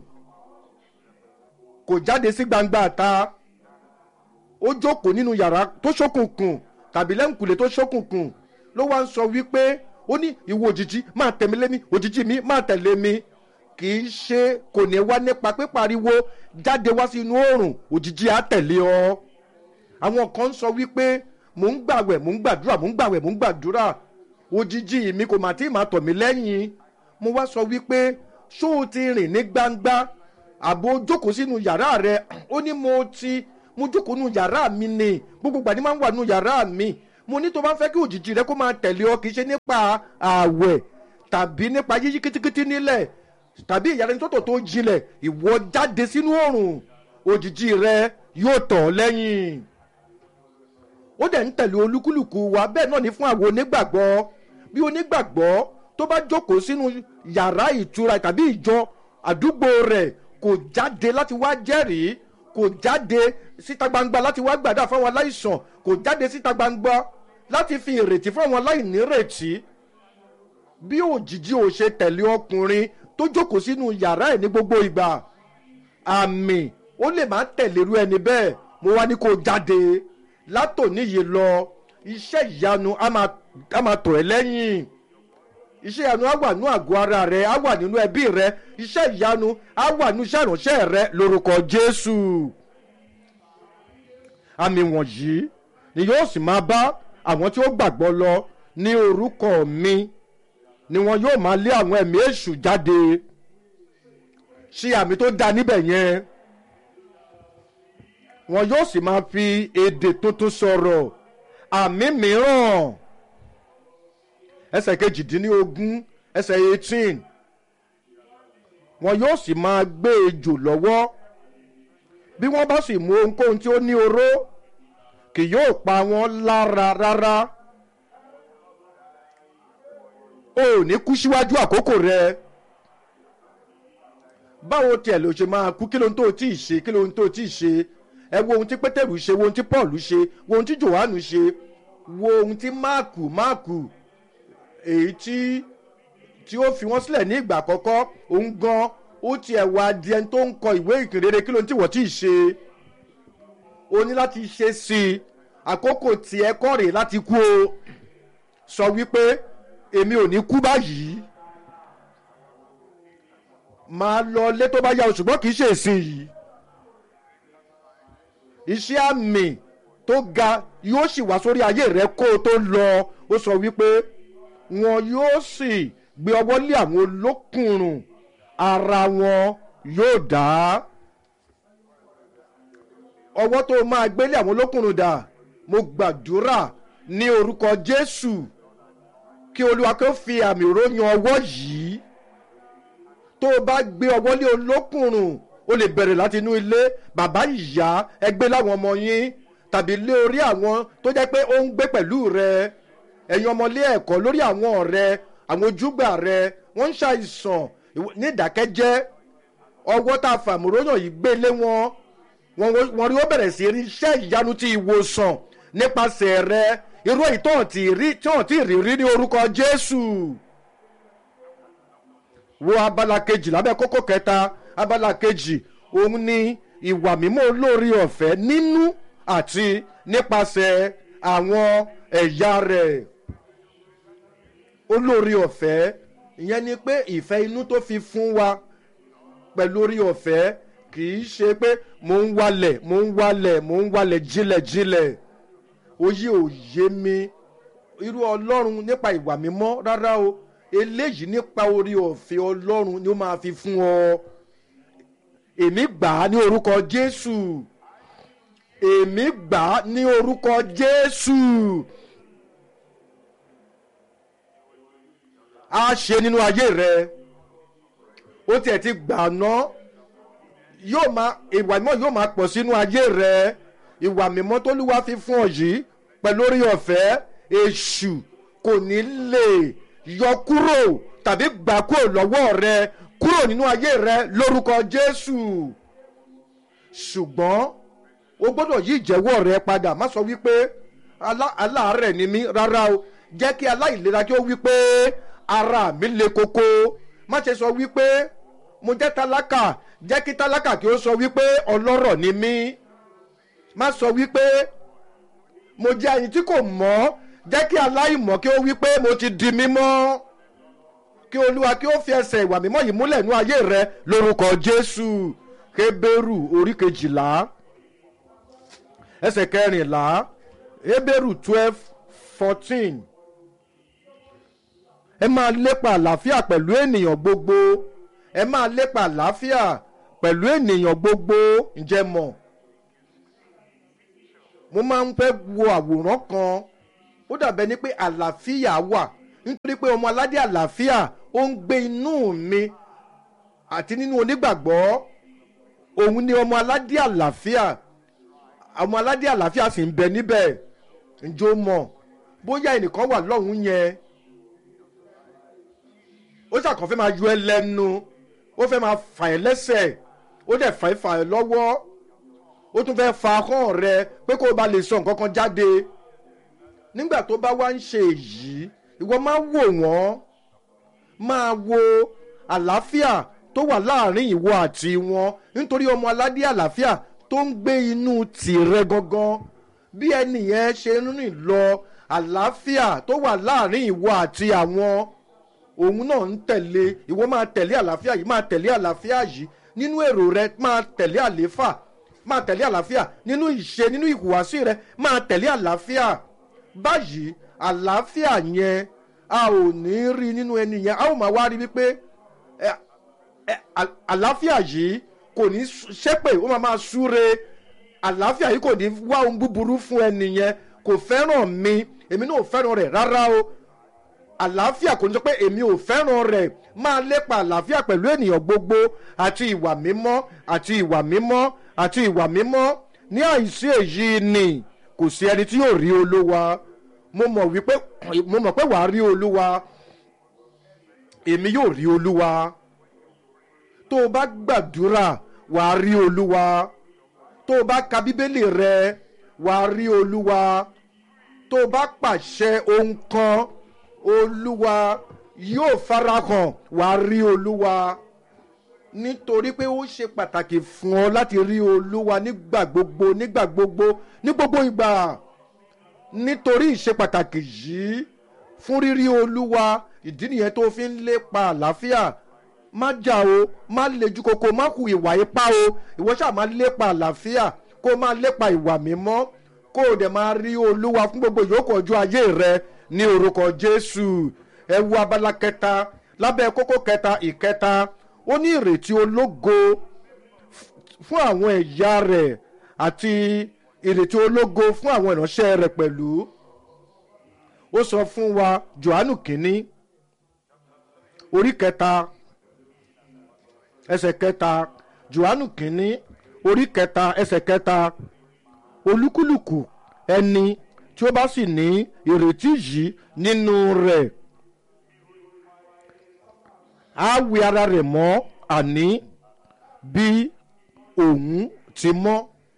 kò jáde sí gbangba ta ó jókòó nínú yàrá tó ṣókùnkùn tàbí lẹ́ǹkùlé tó ṣókùnkùn ló wá ń sọ wípé ó ní ìwọ òjijì máa tẹ̀mí lé mi òjijì mi máa tẹ̀lé mi kì í ṣe kò ní wá nípa pípariwo jáde wá sí inú oòrùn òjijì á tẹ̀lé ọ àwọn kan ń sọ wípé mò ń gbàwẹ̀ mò ń gbàdúrà mò ń gbàwẹ̀ mò ń gbàdúrà òjijì mi kò mà tí ì máa tọ̀ mí lẹ́yìn mo wá sọ wípé ṣó o ti rìn ní gbangba àbò jókòó sínú yàrá rẹ ó ní mo ti mo jókòó nínú yàrá mi ni gbogbo gbàdí máa ń wà nínú yàrá mi mo ní tó bá fẹ́ kí òjijì rẹ kó máa tẹ̀lé ọ kì í ṣe nípa ààwẹ̀ tàbí nípa yíyí kítíkítí nílẹ̀ tàbí ìyanisọ́tò tó jinlẹ̀ ìwọ jáde sínú oòrùn òjijì rẹ yóò tọ̀ ọ́ lẹ́yìn ó dẹ̀ ń tẹ̀lé olúkúlùkù wa bẹ́ẹ̀ náà ní fún àwọn onígbàgbọ́ bí onígbàgbọ́ tó bá jókòó sínú yàrá ìtura tàbí ìjọ àdúgbò rẹ̀ kò jáde láti wá jẹ́rìí kò jáde síta gbangba láti wá gbàdá fáwọn aláìsàn kò jáde síta gbangba láti fi ìrètí fáwọn aláìnírètí bí òjijì ò ṣe tẹ̀lé ọkùnrin tó jókòó sínú yàrá ẹ̀ ní gbogbo ìgbà àmì ó lè má tẹ̀lé irú ẹni bẹ́ẹ̀ mo wá ní kó jáde látòní yìí lọ iṣẹ́ ìyanu á máa á máa tọ̀ ẹ́ lẹ́yìn iṣẹ́ ìyanu á wà nínú àgọ́ ara rẹ á wà nínú ẹbí rẹ iṣẹ́ ìyanu á wà nínú iṣẹ́ ìránṣẹ́ rẹ lórúkọ jésù àmì wọ̀nyí ni yóò sì máa bá àwọn tí ó gbàgbọ́ lọ ní orúkọ mi ni wọn yóò máa lé àwọn ẹ̀mí èṣù jáde ṣe àmì tó dáa níbẹ̀ yẹn wọn yóò sì máa fi èdè tuntun sọ̀rọ̀ àmì mìíràn ẹsẹ̀ kejìdínlógún ẹsẹ̀ eighteen wọn yóò sì máa gbé ejò lọ́wọ́ bí wọ́n bá sì mú ohunkóhun tí ó ní oró kì yóò pa wọ́n lára rárá o ò ní kú síwájú àkókò rẹ báwo tiẹ̀ ló ṣe máa kú kí ló ń tó tí ì ṣe kí ló ń tó tí ì ṣe ẹ wo ohun tí pétérù ṣe wo ohun tí paul ṣe wo ohun tí johannu ṣe wo ohun tí máàkù máàkù èyí tí tí ó fi wọ́n sílẹ̀ ní ìgbà àkọ́kọ́ òun gan ó tiẹ̀ wá di ẹni tó ń kọ ìwé ìkìrere kí ló ń tí wọ́n tí ì ṣe o ní láti ṣe sí i àkókò tiẹ̀ kọ́ rèé láti kú o sọ wípé èmi ò ní kú báyìí máa lọ lé tó bá yá o ṣùgbọ́n kì í ṣe ìsìn yìí iṣẹ́ àmì tó ga yóò sì wá sórí ayé rẹ kó o tó lọ ó sọ wípé wọn yóò sì gbé ọwọ́ lé àwọn olókùnrùn ara wọn yóò dá ọwọ́ tó máa gbélé àwọn olókùnrùn dà mo gbàdúrà ní orúkọ jésù kí olúwa kó fi àmì ròyìn ọwọ́ yìí tó o bá gbé ọwọ́ lé olókùnrùn o lè bẹ̀rẹ̀ láti inú ilé bàbá ìyá ẹgbẹ́ láwọn ọmọ yín tàbí lé orí àwọn tó jẹ́ pé ó ń gbé pẹ̀lú rẹ ẹ̀yin ọmọlé ẹ̀kọ́ lórí àwọn ọ̀rẹ́ àwọn ojúgbà rẹ wọ́n ń ṣàìsàn ní ìdákẹ́jẹ́ ọwọ́ tá a fàmúróyàn yìí gbé lé wọn wọn rí ó bẹ̀rẹ̀ sí rí iṣẹ́ ìyanu ti ìwòsàn nípasẹ̀ rẹ irú èyí tó hàn tí hàn tí rí rí ní orúkọ jésù wo abala kejì lábẹ́ kókó kẹta abala kejì òun ni ìwà mímọ́ olórí ọ̀fẹ́ nínú àti nípasẹ̀ àwọn ẹ̀yà rẹ̀ olórí ọ̀fẹ́ ìyẹn ni pé ìfẹ́ inú tó fi fún wa pẹ̀lú orí ọ̀fẹ́ kì í ṣe pé mò ń walẹ̀ mò ń walẹ̀ mò ń walẹ̀ jílẹ̀jílẹ̀ oyè òye mi irú ọlọ́run nípa ìwà mímọ́ rárá o eléyìí nípa orí ọ̀fẹ́ ọlọ́run ni ó máa fi fún ọ èmi gbà á ní orúkọ jésù èmi gbà á ní orúkọ jésù á ṣe nínú ayé rẹ ó tiẹ̀ ti gbà ná yóò máa ìwà mímọ́ yóò máa pọ̀ sínú ayé rẹ ìwà mímọ́ tó lúwa fi fún ọ yìí pẹ̀lú orí ọ̀fẹ́ èṣù kò ní lè yọ kúrò tàbí gbà kúrò lọ́wọ́ rẹ kúrò nínú ayé rẹ lórúkọ jésù ṣùgbọ́n o gbọ́dọ̀ yí ìjẹ́wọ́ rẹ padà má sọ wípé aláàárẹ̀ ni mí rárá o jẹ́ kí aláìlera kí ó wípé ara mi le koko má ṣe sọ wípé mo jẹ́ tálákà jẹ́ kí tálákà kí ó sọ wípé ọlọ́rọ̀ ni mí má sọ wípé mo jẹ́ ẹni tí kò mọ́ jẹ́ kí aláìmọ̀ kí ó wípé mo ti di mímọ́ kí olúwa kí ó fi ẹsẹ̀ ìwà mímọ́ yìí múlẹ̀ nú ayé rẹ lórúkọ jésù kébérù orí kejìlá ẹsẹ̀ kẹrìnlá hébérù twelve fourteen ẹ máa lépa àlàáfíà pẹ̀lú ènìyàn gbogbo ẹ máa lépa àlàáfíà pẹ̀lú ènìyàn gbogbo ǹjẹ́ mọ̀ mo máa ń fẹ́ wo àwòrán kan ó dàbẹ́ ni pé àlàáfíà wà nítorí pé ọmọ aládé àlàáfíà ó ń gbé inú mi àti nínú onígbàgbọ́ òun ni ọmọ aládé àlàáfíà ọmọ aládé àlàáfíà sì ń bẹ níbẹ̀ ǹjọ́ mọ̀ bóyá ẹnìkan wà lọ́hùn yẹn ó ṣàkàn fẹ́ máa yọ ẹ lẹ́nu ó fẹ́ máa fà ẹ́ lẹ́sẹ̀ ó dẹ̀ fà ẹ́ fà ẹ́ lọ́wọ́ ó tún fẹ́ fa ahọ́n rẹ pé kó o bá lè sọ nǹkan kan jáde nígbà tó bá wá ń ṣe èyí ìwọ máa wò wọ́n máa wo àlàáfíà tó wà láàrin ìwọ àti wọn nítorí ọmọ aládé àlàáfíà tó ń gbé inú tìrẹ gangan bí ẹnì yẹn ṣe ń rìn lọ àlàáfíà tó wà láàrin ìwọ àti àwọn òun náà ń tẹ̀lé ìwọ máa tẹ̀lé àlàáfíà yìí máa tẹ̀lé àlàáfíà yìí nínú èrò rẹ máa tẹ̀lé àléfà máa tẹ̀lé àlàáfíà nínú ìṣe nínú ìhùwàsí rẹ máa tẹ̀lé àlàáfíà báyìí àlàáfíà yẹn a ò ní rí nínú ẹni yẹn a ó máa wá rí wípé ẹ, ẹ, à- àlàáfíà yìí kò ní ṣépè ó máa máa súre àlàáfíà yìí kò ní wá ohun búburú fún ẹni yẹn kò fẹ́ràn mi èmi náà ò fẹ́ràn rẹ̀ rárá o àlàáfíà kò ní sọ pé èmi ò fẹ́ràn rẹ̀ máa lépa àlàáfíà pẹ̀lú ènìyàn gbogbo àti ìwà mímọ́ àti ìwà mímọ́ àti ìwà mímọ́ ní àìsí èyí ni kò sí ẹni tí yóò rí olúwa mo mọ̀ wípé mo mọ̀ pé wàá rí olúwa èmi yóò rí olúwa tó o bá gbàdúrà wàá rí olúwa tó o bá ka bíbélì rẹ wàá rí olúwa tó o bá pàṣẹ ohun kan olúwa yóò farahàn wàá rí olúwa nítorí pé ó ṣe pàtàkì fún ọ láti rí olúwa nígbà gbogbo nígbà gbogbo ní gbogbo ìgbà nítorí ìṣe pàtàkì yìí fún rírí olúwa ìdí nìyẹn tó fi ń lépa àlàáfíà má jà o má lejú koko má hu ìwà ipá o ìwọ ṣáà má lépa àlàáfíà kó má lépa ìwà mímọ́ kó o dẹ̀ máa rí olúwa fún gbogbo ìyókù ọjọ́ ayé rẹ ní orúkọ jésù ẹ wo abala kẹta lábẹ́ kókó kẹta ìkẹta ó ní ìrètí ológo f- fún àwọn ẹ̀yà rẹ̀ àti ìrètí ológo fún àwọn ìránṣẹ́ rẹ̀ pẹ̀lú ó sọ fún wa johannu kínní orí kẹta ẹsẹ̀ kẹta johannu kínní orí kẹta ẹsẹ̀ kẹta olúkúlùkù ẹni tí ó bá sì ní ìrètí yìí nínú rẹ̀ á wẹ ara rẹ̀ mọ́ àní bí òun ti mọ́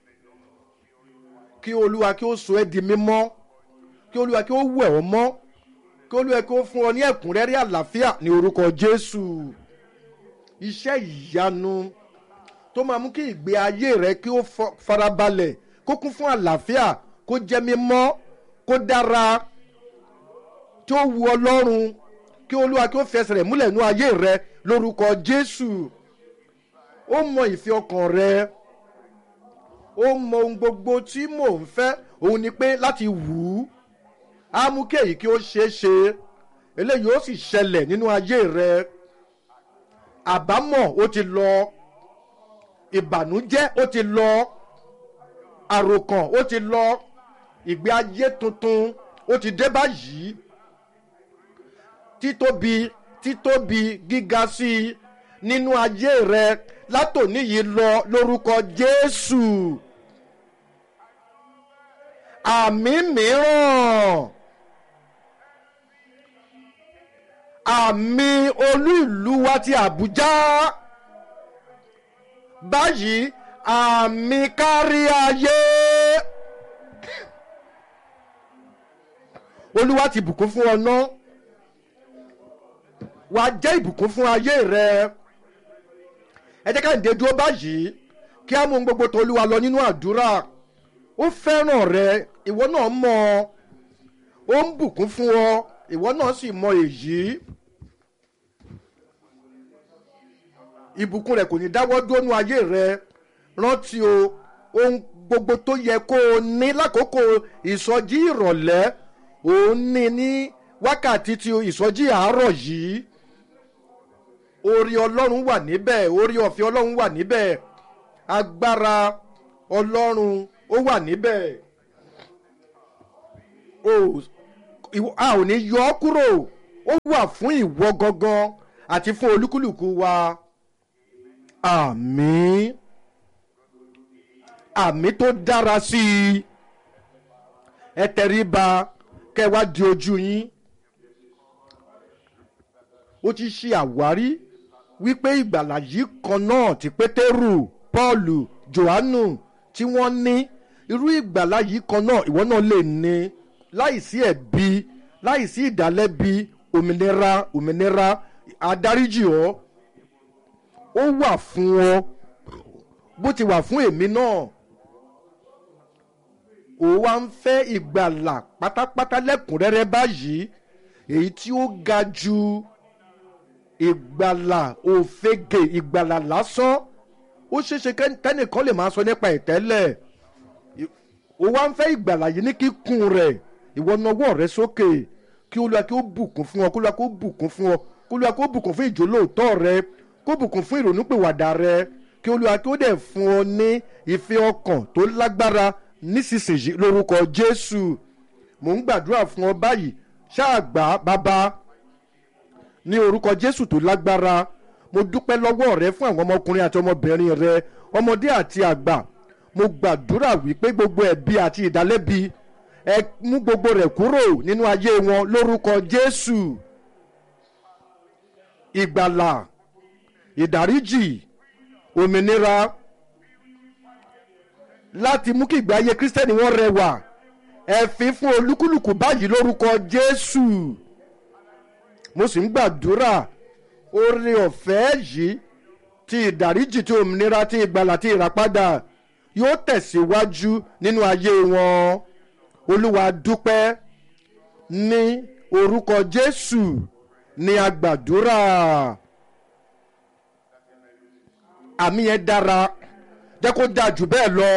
kí olúwa kí ó so ẹ́ di mímọ́ kí olúwa kí ó wẹ̀ ọ́ mọ́ kí olúwa kí ó fún ọ ní ẹ̀kúnrẹ́rẹ́ àlàáfíà ní orúkọ jésù iṣẹ́ ìyanu tó máa mú kí ìgbé ayé rẹ kí ó fọ- farabalẹ̀ kó kún fún àlàáfíà kó jẹ́ mímọ́ kó dára tí ó wu ọlọ́run kí olúwa kí ó fẹsẹ̀ rẹ̀ múlẹ̀ nú ayé rẹ lórúkọ jésù ó mọ ìfẹ́ ọkàn rẹ ó mọ ohun gbogbo tí mò ń fẹ́ òun ni pé láti wù ú á mú kí èyí kí ó ṣeé ṣe eléyìí ó sì ṣẹlẹ̀ nínú ayé rẹ àbámọ̀ ó ti lọ ìbànújẹ́ ó ti lọ àròkàn ó ti lọ ìgbé ayé tuntun ó ti dé báyìí títóbi títóbi gíga sí i nínú ayé rẹ látòní yìí lọ lórúkọ jésù àmì mìíràn àmì olú ìlú wa ti àbújá báyìí àmì kárí ayé olúwa ti bùkún fún ọ náà wàá jẹ́ ìbùkún fún ayé rẹ ẹ jẹ́ ká ǹdẹ́ dúró báyìí kí á mú ohun gbogbo tó olúwa lọ nínú àdúrà ó fẹ́ràn rẹ ìwọ náà mọ̀ ọ́ ó ń bùkún fún ọ ìwọ náà sì mọ èyí ìbùkún rẹ kò ní dáwọ́ dónú ayé rẹ rántí o ohun gbogbo tó yẹ kó o ní lákòókò ìsọjí ìrọ̀lẹ́ òun ní ní wákàtí ti ìsọjí àárọ̀ yìí orí ọlọ́run wà níbẹ̀ orí ọ̀fẹ́ ọlọ́run wà níbẹ̀ agbára ọlọ́run ó wà níbẹ̀ o ìwọ- a ò ní yọ ọ́ kúrò ó wà fún ìwọ gangan àti fún olúkúlùkù wa àmín àmín tó dára sí i ẹ tẹríba kẹ́ wá di ojú yín ó ti ṣe àwárí wípé ìgbàlà yìí kan náà tí pétérù pọ́ọ̀lù johannu tí wọ́n ní irú ìgbàlà yìí kan náà ìwọ náà lè ní láìsí ẹ̀bi láìsí ìdálẹ́bi òmìnira òmìnira adáríjì ọ́ ó wà fún ọ bó ti wà fún èmi náà ó wá ń fẹ́ ìgbàlà pátápátá lẹ́kùnrẹ́rẹ́ báyìí èyí tí ó ga ju ìgbàlà òfegè ìgbàlà lásán ó ṣeéṣe kẹ́- kẹ́nìkan lè máa sọ nípa ìtẹ́lẹ̀ ó wá ń fẹ́ ìgbàlà yìí ní kíkún rẹ̀ ìwọ nawọ́ rẹ sókè kí olúwa kí ó bùkún fún ọ kí olúwa kí ó bùkún fún ọ kí olúwa kí ó bùkún fún ìjólóòtọ́ rẹ kó bùkún fún ìrònúpìwàdà rẹ kí olúwa kí ó dẹ̀ fún ọ ní ìfẹ́ ọkàn tó lágbára nísinsìnyí lórúkọ jésù mò ń gbàdúrà fún ọ báyìí ṣáà gbà á, bàbá ní orúkọ jésù tó lágbára mo dúpẹ́ lọ́wọ́ rẹ fún àwọn ọmọkùnrin àti ọmọbìnrin rẹ ọmọdé àti àgbà mo gbàdúrà wípé gbogbo ẹ̀bi àti ìdálẹ́bi ẹ mú gbogbo rẹ̀ kúrò nínú ayé wọn lórúkọ jésù ìgbàlà ìdáríjì òmìnira láti mú kí ìgbé ayé kírísítẹ́nì wọn rẹwà ẹ fi fún olúkúlùkù báyìí lórúkọ jésù mo sì ń gbàdúrà oore ọ̀fẹ́ yìí ti ìdáríjì ti òmìnira ti ìgbàlà ti ìràpadà yóò tẹ̀síwájú nínú ayé wọn olúwa dúpẹ́ ní orúkọ jésù ní agbàdúrà àmì yẹn dára jẹ́ kó dáa jù bẹ́ẹ̀ lọ.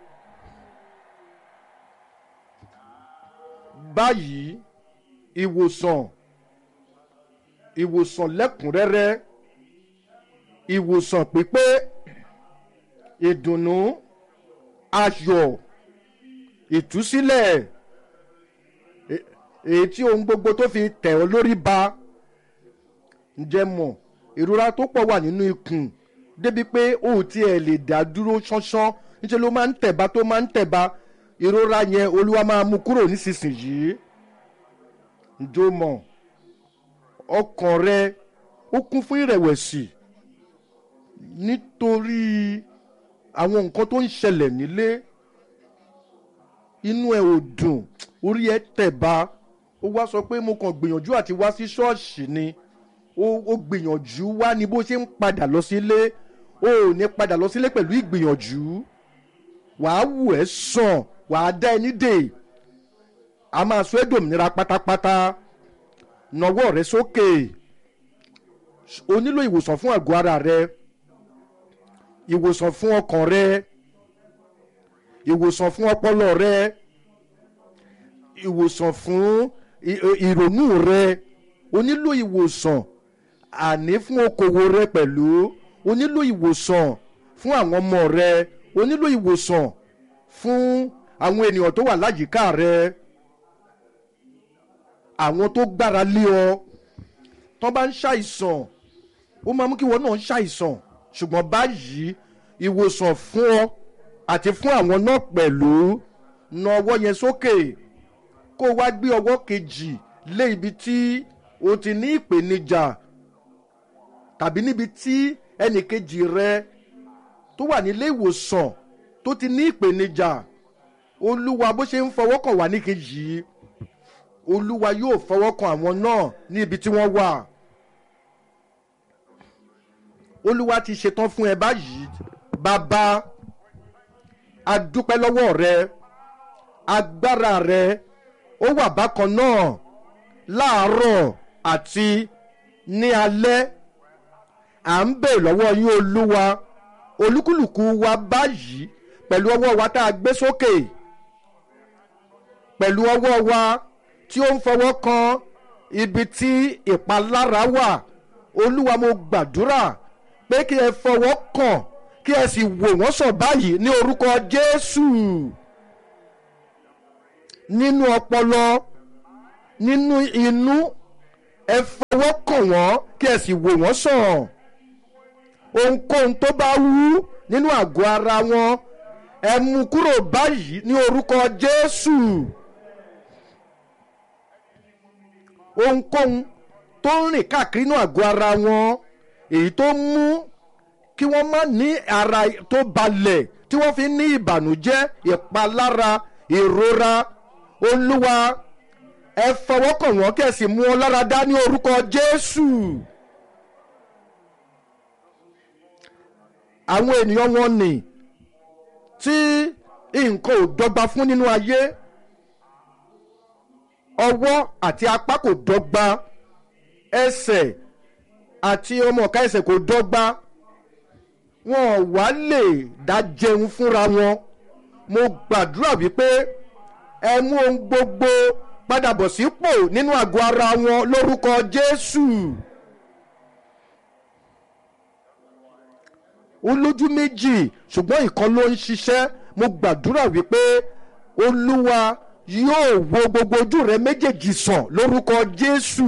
báyìí ìwòsàn ìwòsàn lẹ́kùnrẹ́rẹ́ ìwòsàn pípé ìdùnnú ayọ̀ ìtúsílẹ̀ e- èyí tí ohun gbogbo tó fi tẹ̀ ọ́ lórí ba ǹjẹ́ mọ̀ ìrora tó pọ̀ wà nínú ikùn débi pé o ò tiẹ̀ lè dá dúró ṣánṣán níṣẹ́ ló máa ń tẹ̀ba tó máa ń tẹ̀ba ìrora yẹn olúwa máa mú kúrò nísinsìnyí ǹjọ́ mọ̀ ọkàn rẹ ó kún fún ìrẹ̀wẹ̀sì nítorí àwọn nǹkan tó ń ṣẹlẹ̀ nílé inú ẹ ò dùn orí ẹ tẹ̀ba ó wá sọ pé mo kàn gbìyànjú àti wá sí ṣọ́ọ̀ṣì ni ó ó gbìyànjú wá ní bó ṣe ń padà lọ sílé ó ò ní padà lọ sílé pẹ̀lú ìgbìyànjú wàá wù ẹ́ sàn wàá dá ẹni dè a máa sọ ẹ́ dòmìnira pátápátá nawọ́ rẹ sókè o nílò ìwòsàn fún àgọ́ ara rẹ ìwòsàn fún ọkàn rẹ ìwòsàn fún ọpọlọ rẹ ìwòsàn fún ì- ì- ìrònú rẹ o nílò ìwòsàn àní fún okòwò rẹ pẹ̀lú o nílò ìwòsàn fún àwọn ọmọ rẹ o nílò ìwòsàn fún àwọn ènìyàn tó wà láyìíká rẹ àwọn tó gbára lé ọ tó bá ń ṣàìsàn ó máa mú kí wọn náà ṣàìsàn ṣùgbọ́n báyìí ìwòsàn fún ọ àti fún àwọn náà pẹ̀lú na ọwọ́ yẹn sókè kó o wá gbé ọwọ́ kejì lé ibi tí o ti ní ìpèníjà tàbí níbi tí ẹnì kejì rẹ tó wà nílé ìwòsàn tó ti ní ìpèníjà olúwa bó ṣe ń fọwọ́ kàn wá ní kejì yìí olúwa yóò fọwọ́ kan àwọn náà ní ibi tí wọ́n wà olúwa ti ṣetán fún ẹ báyìí bàbá adúpẹ́ lọ́wọ́ rẹ agbára rẹ ó wà bákan náà láàárọ̀ àti ní alẹ́ à ń bè lọ́wọ́ yín olúwa olúkúlùkù wa báyìí pẹ̀lú ọwọ́ wa tá a gbé sókè pẹ̀lú ọwọ́ wa tí ó ń fọwọ́ kan ibi tí ìpalára wà olúwa mo gbàdúrà pé kí ẹ fọwọ́ kàn kí ẹ sì wò wọ́n sàn báyìí ní orúkọ jésù nínú ọpọlọ nínú inú ẹ fọwọ́ kàn wọ́n kí ẹ sì wò wọ́n sàn ohunkóhun tó bá wú nínú àgọ́ ara wọn ẹ mú kúrò báyìí ní orúkọ jésù ohunkóhun tó ń rìn káàkiri nínú àgọ́ ara wọn èyí tó mú kí wọ́n má ní ara tó balẹ̀ tí wọ́n fi ní ìbànújẹ́ ìpalára ìrora olúwa ẹ fọwọ́ kàn wọ́n kẹ́ ẹ sì mú wọn lára dá ní orúkọ jésù. àwọn ènìyàn wọn nì tí nǹkan ò dọ́gba fún nínú ayé ọwọ́ àti apá kò dọ́gba ẹsẹ̀ àti ọmọ ọ̀ka ẹsẹ̀ kò dọ́gba wọn ò wá lè dá jẹun fúnra wọn mo gbàdúrà wípé ẹ mú ohun gbogbo padà bọ̀ sípò nínú àgọ́ ara wọn lórúkọ jésù. ó lójú méjì ṣùgbọ́n ìkan ló ń ṣiṣẹ́ mo gbàdúrà wípé olúwa yóò wo gbogbo ojú rẹ méjèèjì sàn lórúkọ jésù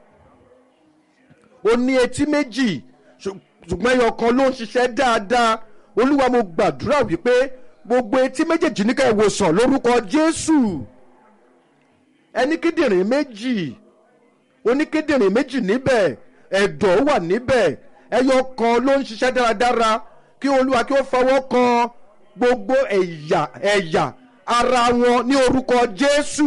ó ní etí méjì ṣùgbọ́n ẹyọ kan ló ń ṣiṣẹ́ dáadáa olúwa mo gbàdúrà wípé gbogbo etí méjèèjì ní ká ẹ wòsàn lórúkọ jésù ẹni kíndìnrín méjì oníkíndìnrín méjì níbẹ̀ ẹ̀dọ̀ wà níbẹ̀ ẹyọ kan ló ń ṣiṣẹ́ dáradára kí olúwa kí ó fọwọ́ kan gbogbo ẹ̀yà ẹ̀yà ara wọn ní orúkọ jésù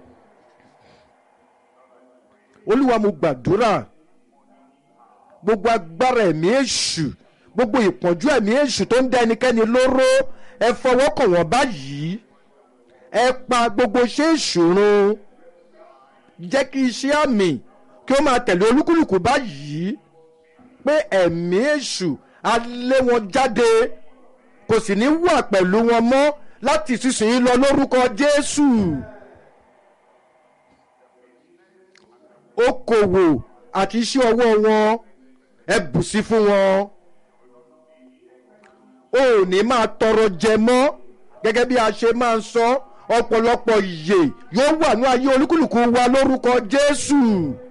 olúwa mo gbàdúrà gbogbo agbára ẹ̀mí èṣù gbogbo ìpọ́njú ẹ̀mí èṣù tó ń dá ẹnikẹ́ni lóró ẹ fọwọ́ kàn wọ́n báyìí ẹ pa gbogbo iṣẹ́ ìṣòro jẹ́ kí iṣẹ́ àmì kí ó máa tẹ̀lé olúkúlùkù báyìí pé ẹ̀mí èṣù á lé wọn jáde kò sì ní wà pẹ̀lú wọn mọ́ láti sísìn lọ lórúkọ jésù. okòwò àti iṣẹ́ ọwọ́ wọn ẹ bù sí fún wọn. o ò ní máa tọrọ jẹ mọ́ gẹ́gẹ́ bí a ṣe máa ń sọ ọ̀pọ̀lọpọ̀ ìyè yóò wà ní ayé olúkúlùkù wa lórúkọ jésù.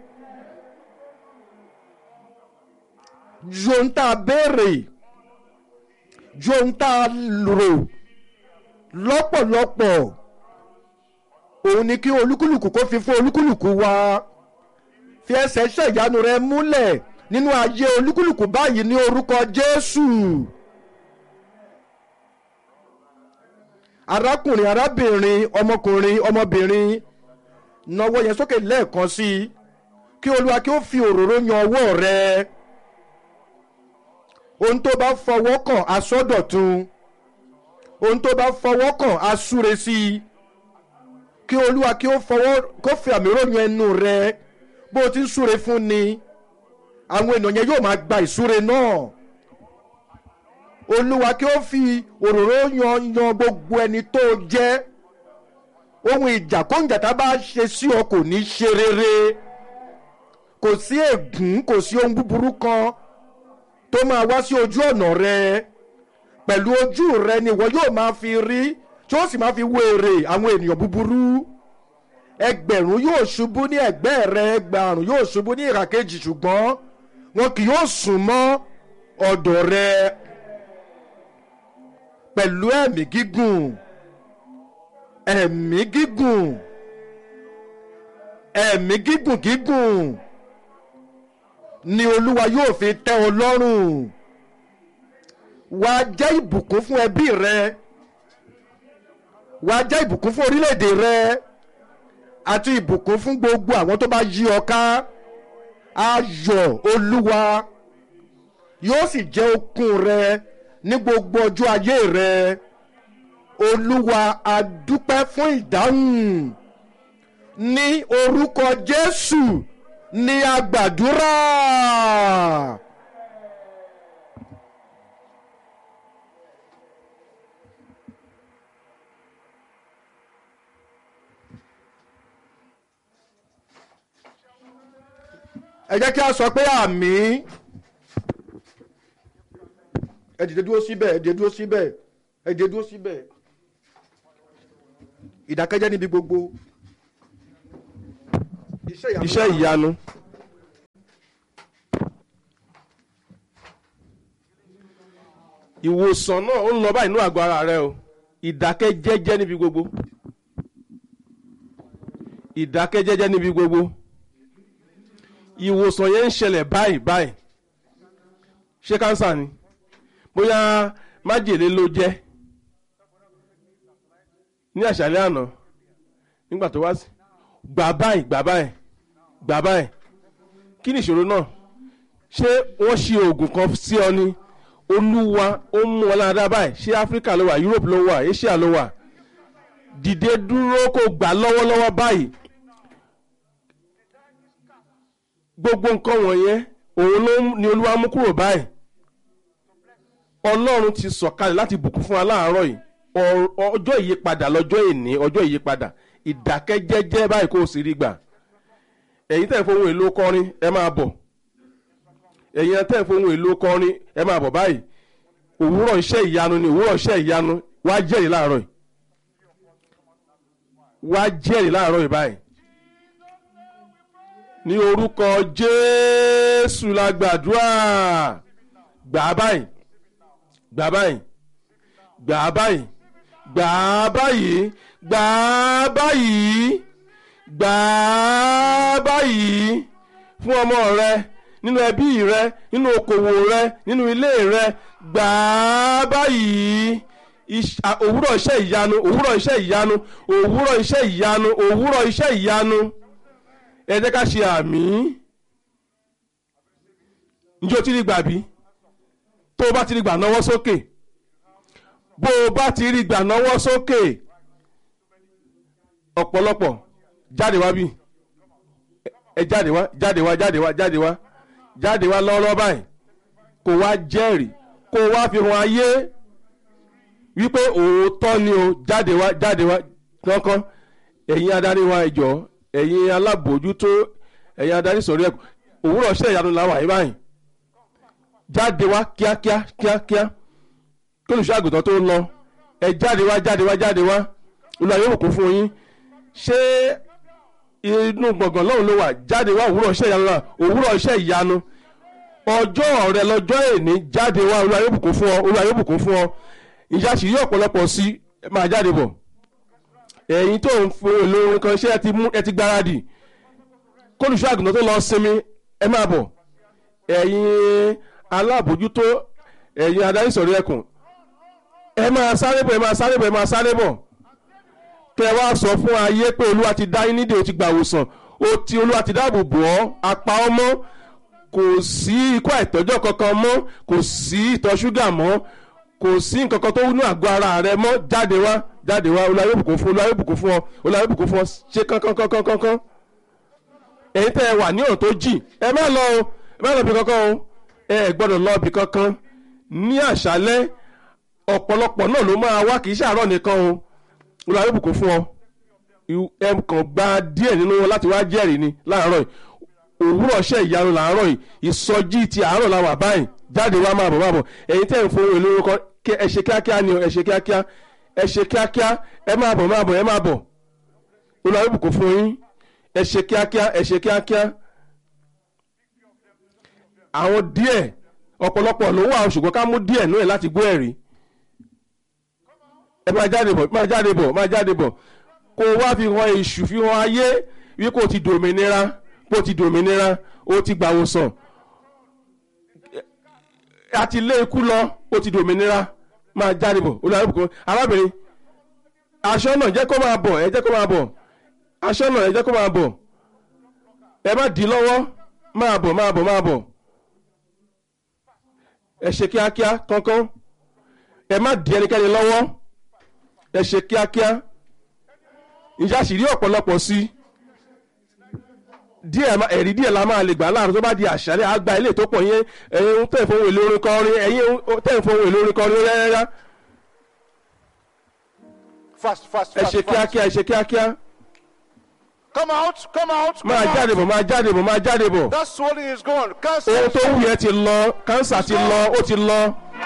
ju ohun tá a béèrè ju ohun tá a rò lọ́pọ̀lọpọ̀ òun ni kí olúkúlùkù kó fi fún olúkúlùkù wa fi ẹsẹ̀ iṣẹ́ ìyanu rẹ múlẹ̀ nínú ayé olúkúlùkù báyìí ní orúkọ jésù. arákùnrin arábìnrin ọmọkùnrin ọmọbìnrin nawọ́ yẹn sókè lẹ́ẹ̀kan sí i kí olúwa kí ó fi òróró yan ọwọ́ rẹ ohun tó bá fọwọ́ kàn asọ́dọ̀tun ohun tó bá fọwọ́ kàn asúre sí i kí olúwa kí ó fọwọ́ kó fi àmì ròyìn ẹnu rẹ bó o ti ń súre fún ni àwọn ènìyàn yẹn yóò máa gba ìsúre náà olúwa kí ó fi òróró yan yan gbogbo ẹni tó jẹ́ ohun ìjà kóńjà tá a bá ṣe sí ọ kò ní ṣe rere kò sí ègún kò sí ohun búburú kan tó máa wá sí ojú ọ̀nà rẹ pẹ̀lú ojú rẹ ni ìwọ yóò máa fi rí tí ó sì máa fi wéèrè àwọn ènìyàn búburú ẹgbẹ̀rún yóò ṣubú ní ẹ̀gbẹ́ rẹ ẹgbàrún yóò ṣubú ní ìhà kejì ṣùgbọ́n wọn kì yóò sùn mọ́ ọ̀dọ̀ rẹ pẹ̀lú ẹ̀mí gígùn ẹ̀mí gígùn ẹ̀mí gígùn gígùn ni olúwa yóò fi tẹ́ ọ lọ́rùn wàá jẹ́ ìbùkún fún ẹbí rẹ wàá jẹ́ ìbùkún fún orílẹ̀-èdè rẹ àti ìbùkún fún gbogbo àwọn tó bá yí ọ ká ayọ̀ olúwa yóò sì jẹ́ okun rẹ ní gbogbo ọjọ́ ayé rẹ olúwa adúpẹ́ fún ìdáhùn ní orúkọ jésù ní agbàdúrà. ẹ jẹ́ kí a sọ pé àmì ẹ dìde dúró síbẹ̀ ẹ dìde dúró síbẹ̀ ẹ dìde dúró síbẹ̀ ìdákẹ́jẹ́ níbi gbogbo. iṣẹ́ ìyanu. ìwòsàn náà ó ń lọ báyìí nínú àgọ́ ara rẹ o ìdákẹ́jẹ́jẹ́ níbi gbogbo ìdákẹ́jẹ́jẹ́ níbi gbogbo ìwòsàn yẹn ń ṣẹlẹ̀ báyìí báyìí ṣé kánsà ni bóyá májèlé ló jẹ́ ní àṣálẹ́ àná nígbà tó wá sí gbà báyìí gbà báyìí gbà báyìí kí ni ìṣòro náà ṣé wọ́n ṣe oògùn kan sí ọ ni olúwa ó mú ọ lára báyìí ṣé áfíríkà ló wà europe ló wà asia ló wà dìde dúró kó gbà lọ́wọ́lọ́wọ́ báyìí gbogbo nǹkan wọ̀nyẹn òun ló ní olúwa mú kúrò báyìí ọlọ́run ti sọ̀kalẹ̀ láti bùkún fún wa láàárọ̀ yìí ọjọ́ ìyípadà lọ́jọ́ ìní ọjọ́ ìyípadà ìdákẹ́jẹ́jẹ́ báyìí kó o sì rí gbà ẹ̀yin tẹ̀ ń fohùn èlò kọrin ẹ máa bọ̀ ẹ̀yin tẹ̀ ń fohùn èlò kọrin ẹ máa bọ̀ báyìí òwúrọ̀ iṣẹ́ ìyanu ni òwúrọ̀ iṣẹ́ ìyanu wá jẹ́rìí láàárọ̀ yìí wá jẹ́rìí láàárọ̀ yìí báyìí ní orúkọ jésù la gbàdúrà gbà á báyìí gbà á báyìí gbà á báyìí gbà á báyìí gbà á báyìí gbà á báyìí fún ọmọ rẹ nínú ẹbí rẹ nínú okòwò rẹ nínú ilé rẹ gbà á báyìí òwúrọ̀ iṣẹ́ ìyanu òwúrọ̀ iṣẹ́ ìyanu òwúrọ̀ iṣẹ́ ìyanu òwúrọ̀ iṣẹ́ ìyanu ẹ jẹ́ ká ṣe àmì njẹ́ o ti rí gbà bí tó o bá ti rí gbà náwó sókè bó o bá ti rí gbà náwó sókè ọ̀pọ̀lọpọ̀ jáde wá bí ẹ jáde wá jáde wá jáde wá jáde wá jáde wá lọ́wọ́lọ́wọ́ báyìí kó wá jẹ́rìí kó wá fi hàn ayé wípé òótọ́ ni o jáde wá jáde wá kankan ẹ̀yin adarí wa ìjọ ẹ̀yin alábòójútó ẹ̀yin adarí sọ̀rọ̀ ẹ̀kọ́ òwúrọ̀ ṣẹ́ ìyanu làwọn àyè báyìí jáde wá kíákíá kíákíá kí olùṣọ́ àgùntàn tó lọ ẹ jáde wá jáde wá jáde wá olùwà yóò kún fún yín ṣé inú gbọ̀ngàn lọ́hùn ló wà jáde wá òwúrọ̀ iṣẹ́ ìyanu náà òwúrọ̀ iṣẹ́ ìyanu ọjọ́ rẹ lọ́jọ́ èní jáde wá olúwa yóò bùkún fún ọ olúwa yóò bùkún fún ọ ìjà sì yí ọ̀pọ̀lọpọ̀ sí máa jáde bọ̀ ẹ̀yin tó ń fún èlò orin kan ṣé ẹ ti gbáradì kólùṣọ́ àgùntàn tó lọ sinmi ẹ máa bọ̀ ẹ̀yin alábòjútó ẹ̀yin adarí sọ̀rọ̀ ẹkùn ẹ máa sáré bọ̀ ẹ máa sáré bọ̀ ẹ máa sáré bọ̀ kẹ wá sọ fún ayé pé olúwa ti dá yín nídè ó ti gbà wòsàn ó ti olúwa ti dáàbò bò ọ́ apá ọ́ mọ́ kò sí ikú àìtọ́jọ́ kankan mọ́ kò sí ìtọ̀ ṣúgà mọ́ kò sí nǹkan kan tó wúnú àgọ́ ara rẹ mọ́ jáde wá jáde wá olúwa yóò bùkún fún olúwa yóò bùkún fún ọ olúwa yóò bùkún fún ọ ṣe kánkánkánkánkánkán ẹ̀yin tẹ́ ẹ wà ní ọ̀nà tó jì ẹ má lọ o ẹ má lọ bí kankan o ẹ gbọ́dọ̀ lọ bí kankan ní àṣálẹ́ ọ̀pọ̀lọpọ̀ náà ló máa wá kì í ṣàárọ̀ nìkan o olúwa yóò bùkún fún ọ ẹ kàn gba díẹ̀ nínú wọn láti wá jẹ́rìí ni láàárọ̀ yìí òwúrọ̀ ṣẹ́ ìyanu làárọ̀ yìí ìsọjí ti àárọ̀ la wà báyìí jáde wá máa bọ̀ máa bọ̀ ẹ̀yin tẹ́ ń fowó èlò orúkọ ẹ ṣe kíákíá ni o ẹ ṣe kíákíá ẹ ṣe kíákíá ẹ máa bọ̀ máa bọ̀ ẹ máa bọ̀ olúwa yóò bùkún fún yín ẹ ṣe kíákíá ẹ ṣe kíákíá àwọn díẹ̀ ọ̀pọ̀lọpọ̀ ló wà ṣùgbọ́n ká mú díẹ̀ nú ẹ̀ láti gbọ́ ẹ̀rí ẹ máa jáde bọ̀ máa jáde bọ̀ máa jáde bọ̀ kó o wá fi hàn èṣù fi hàn ayé wí kó o ti dòmìnira kó o ti dòmìnira o ti gbàwòsàn a ti lé ikú lọ o ti dòmìnira máa jáde bọ̀ olùdarí bùkún arábìnrin aṣọ náà jẹ́ kó máa bọ̀ ẹ jẹ́ kó máa bọ̀ aṣọ náà ẹ jẹ́ kó máa bọ̀ ẹ má dì í lọ́wọ́ máa bọ̀ máa bọ̀ máa bọ̀ ẹ ṣe kíákíá kánkán ẹ má dì ẹnikẹ́ni lọ́wọ́ ẹ ṣe kíákíá ìjà sì rí ọ̀pọ̀lọpọ̀ sí díẹ̀ ẹ̀rí díẹ̀ la máa lè gbà láàrin tó bá di àṣálẹ̀ àgbà ilé tó pọ̀ yẹn ẹ̀yin tẹ̀ fún èlò orin kọrin ẹ̀yin tẹ̀ fún èlò orin kọrin rẹ́rẹ́rẹ́ Fast, fast, ẹ fast, ṣe fast. kíákíá ẹ ṣe kíákíá Come out, come out, come máa jáde out. bọ̀ máa jáde bọ̀ máa jáde bọ̀ That swelling is gone. Cancer. ohun tó wù yẹn ti lọ kánsà ti lọ ó ti lọ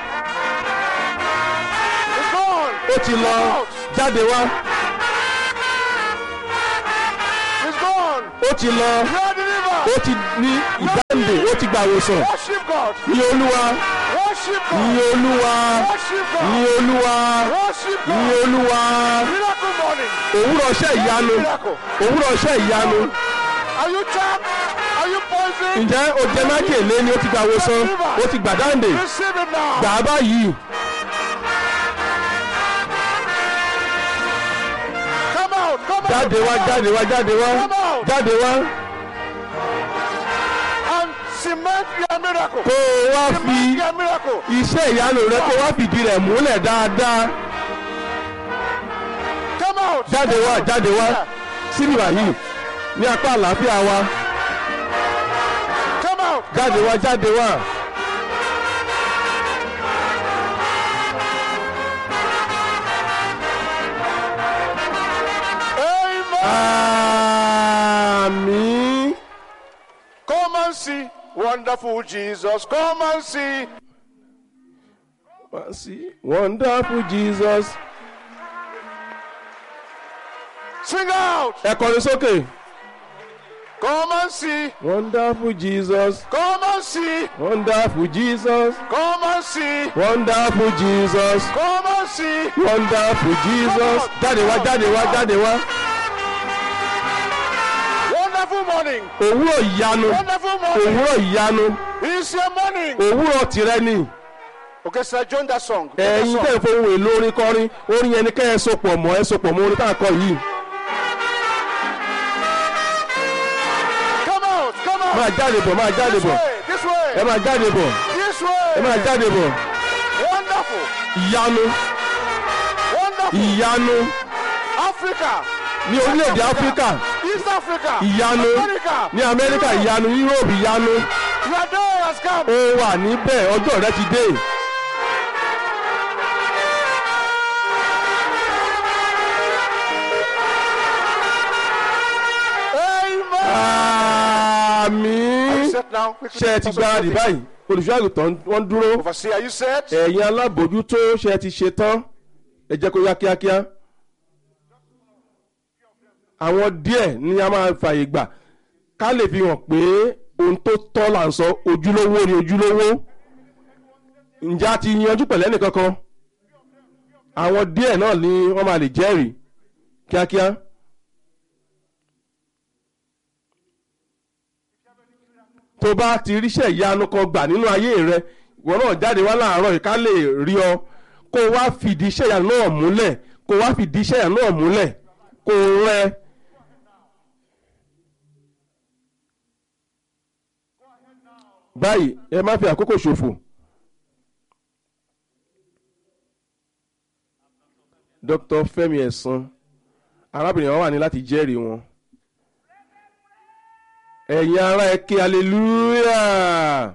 It's gone. ó ti lọ Come out. jáde wá It's gone. ó ti lọ You are delivered. ó ti ní ìdáǹdè ó ti gba àwòsàn Worship God. ní olúwa Worship ní God. olúwa Worship ní God. olúwa Worship ní God. olúwa Miracle morning. òwúrọ̀ iṣẹ́ ìyanu Miracle. òwúrọ̀ iṣẹ́ ìyanu Are you tapped? Are you poisoned? ǹjẹ́ o jẹ mákèlé ni ó ti gba àwòsàn ó ti gbà dáǹdè Receive it now. gbà á báyìí Come out. Come out. jáde wá come out. jáde wá jáde wá jáde wá And cement your miracle. kó o wá fi Cement your miracle. iṣẹ́ ìyanu rẹ kó o wá fìdí rẹ̀ múlẹ̀ dáadáa Come out. jáde Come wá out. jáde wá Yeah. síbí báyìí ní apá àlàáfíà wa Come out. jáde wá jáde wá. Amen. àmín. Come and see. Wonderful Jesus. Come and see. Wá sí wonderful Jesus. Sing out. ẹ kọrin sókè. Come and see. wonderful Jesus. Come and see. wonderful Jesus. Come and see. wonderful Jesus. Come and see. wonderful Jesus. jáde wá jáde wá jáde wá. Wonderful morning. òwúrọ̀ ìyanu. Wonderful morning. òwúrọ̀ ìyanu. It's your morning. òwúrọ̀ tìrẹ ni. Okay, sir, join that song. Join that ẹ̀yin song. tẹ̀ fún ohun èlò orin kọrin orin yẹn ni kẹ́ ẹ sopọ̀ mọ́ ẹ sopọ̀ mọ́ orin tá a kọ yìí. Come out. Come out. máa jáde bọ̀ máa jáde This bọ̀ way. This way. ẹ máa jáde bọ̀ This way. ẹ máa jáde bọ̀. Wonderful. ìyanu Wonderful. ìyanu Africa. ní orílẹ̀-èdè áfíríkà East Africa. ìyanu America. ní amẹ́ríkà ìyanu yúróòpù ìyanu Your day has come. ó wà níbẹ̀ ọjọ́ rẹ ti dé. Amen. àmín Set now. Quickly. ṣe ẹ ti gbáradì báyìí olùṣọ́ àgùntàn wọ́n dúró Overseer, are you set? ẹ̀yin alábòójútó ṣe ẹ ti ṣe tán ẹ jẹ́ kó yá kíákíá. àwọn díẹ̀ ni a máa fààyè gbà ká lè fi hàn pé ohun tó tọ́ là ń sọ ojúlówó ni ojúlówó ǹjẹ́ a ti yanjú pẹ̀lẹ́ nìkankan àwọn díẹ̀ náà ni wọ́n máa lè jẹ́rìí kíákíá. tó bá ti ríṣẹ́ ìyanu kan gbà nínú ayé rẹ ìwọ náà jáde wá láàárọ̀ yìí ká lè rí ọ kó o wá fìdí iṣẹ́ ìyanu náà múlẹ̀ kó o wá fìdí iṣẹ́ ìyanu náà múlẹ̀ kó o rẹ. báyìí ẹ má fi àkókò ṣòfò. Dr. Fẹ́mi Ẹ̀sán arábìnrin wọn wà ní láti jẹ́rìí wọn ẹ̀yin ará ẹ ké hallelujah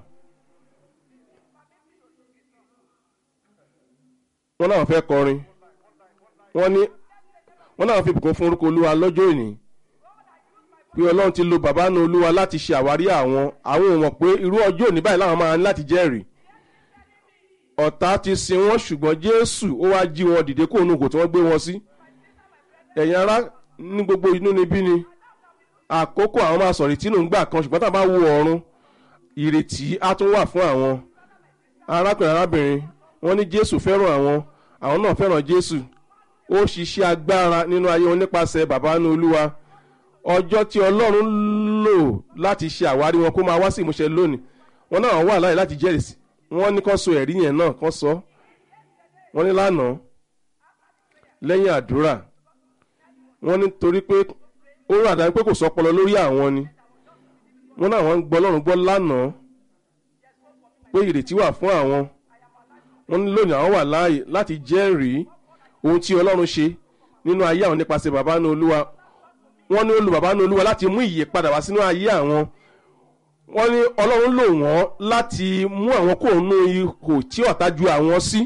wọ́n náà fẹ́ kọrin wọ́n ní wọ́n náà fi bùkún fún orúkọ olúwa lọ́jọ́ òní pé ọlọ́run ti lo bàbá náà olúwa láti ṣe àwárí àwọn àwọn ò mọ̀ pé irú ọjọ́ òní báyìí làwọn máa ní láti jẹ́rìí ọ̀tá ti sin wọ́n ṣùgbọ́n jésù ó wá jí wọn dìde kó onú kò tí wọ́n gbé wọn sí ẹ̀yin ará ní gbogbo inú níbí ni àkókò àwọn máa sọ̀rọ̀ ìtínú ńgbà kan ṣùgbọ́n tá a bá wo ọ̀run ìrètí á tún wà fún àwọn arákùnrin arábìnrin wọ́n ní jésù fẹ́ràn àwọn àwọn náà fẹ́ràn jésù ó ṣiṣẹ́ agbára nínú ayé wọn nípasẹ̀ bàbá ní olúwa ọjọ́ tí ọlọ́run lò láti ṣe àwárí wọn kó máa wá sí ìmúṣẹ lónìí wọn náà wà láyé láti jẹ́rìí sí wọ́n ní kán so ẹ̀rí yẹn náà kán sọ wọ́n ní lánàá lẹ́yìn àdúrà wọ́n ní torí pé ó rà dájú pé kò sọpọlọ lórí àwọn ni wọ́n náà wọ́n ń gbọ́ ọlọ́run gbọ́ lánàá pé ìrètí wà fún àwọn wọ́n ní lónìí àwọn wà láàyè láti jẹ́rìí ohun tí ọlọ́run ṣe nínú ayé àwọn nípasẹ̀ bàbá ní olúwa wọ́n ní olú bàbá ní olúwa láti mú ìyè padà wá sínú ayé àwọn wọ́n ní ọlọ́run lò wọ́n láti mú àwọn kò nú ihò tí ọ̀tá ju àwọn sí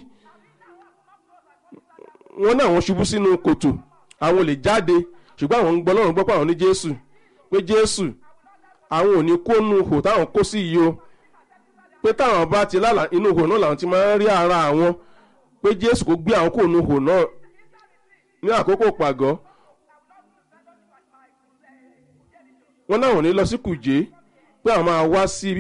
wọ́n ní àwọn ṣubú sínú kòtò àwọn ò lè jáde ṣùgbọ́n àwọn ń gbọ́ ọlọ́run gbọ́ pé àwọn ní jésù pé jésù àwọn ò ní kó nu ihò táwọn kó sí yìí o pé táwọn bá ti lálàá inú ihò náà làwọn ti máa ń rí ara àwọn pé jésù kò gbé àwọn kò nu ihò náà ní àkókò pàgọ́ wọ́n náà ò ní lọ sí kùjé pé àwọn máa wá sí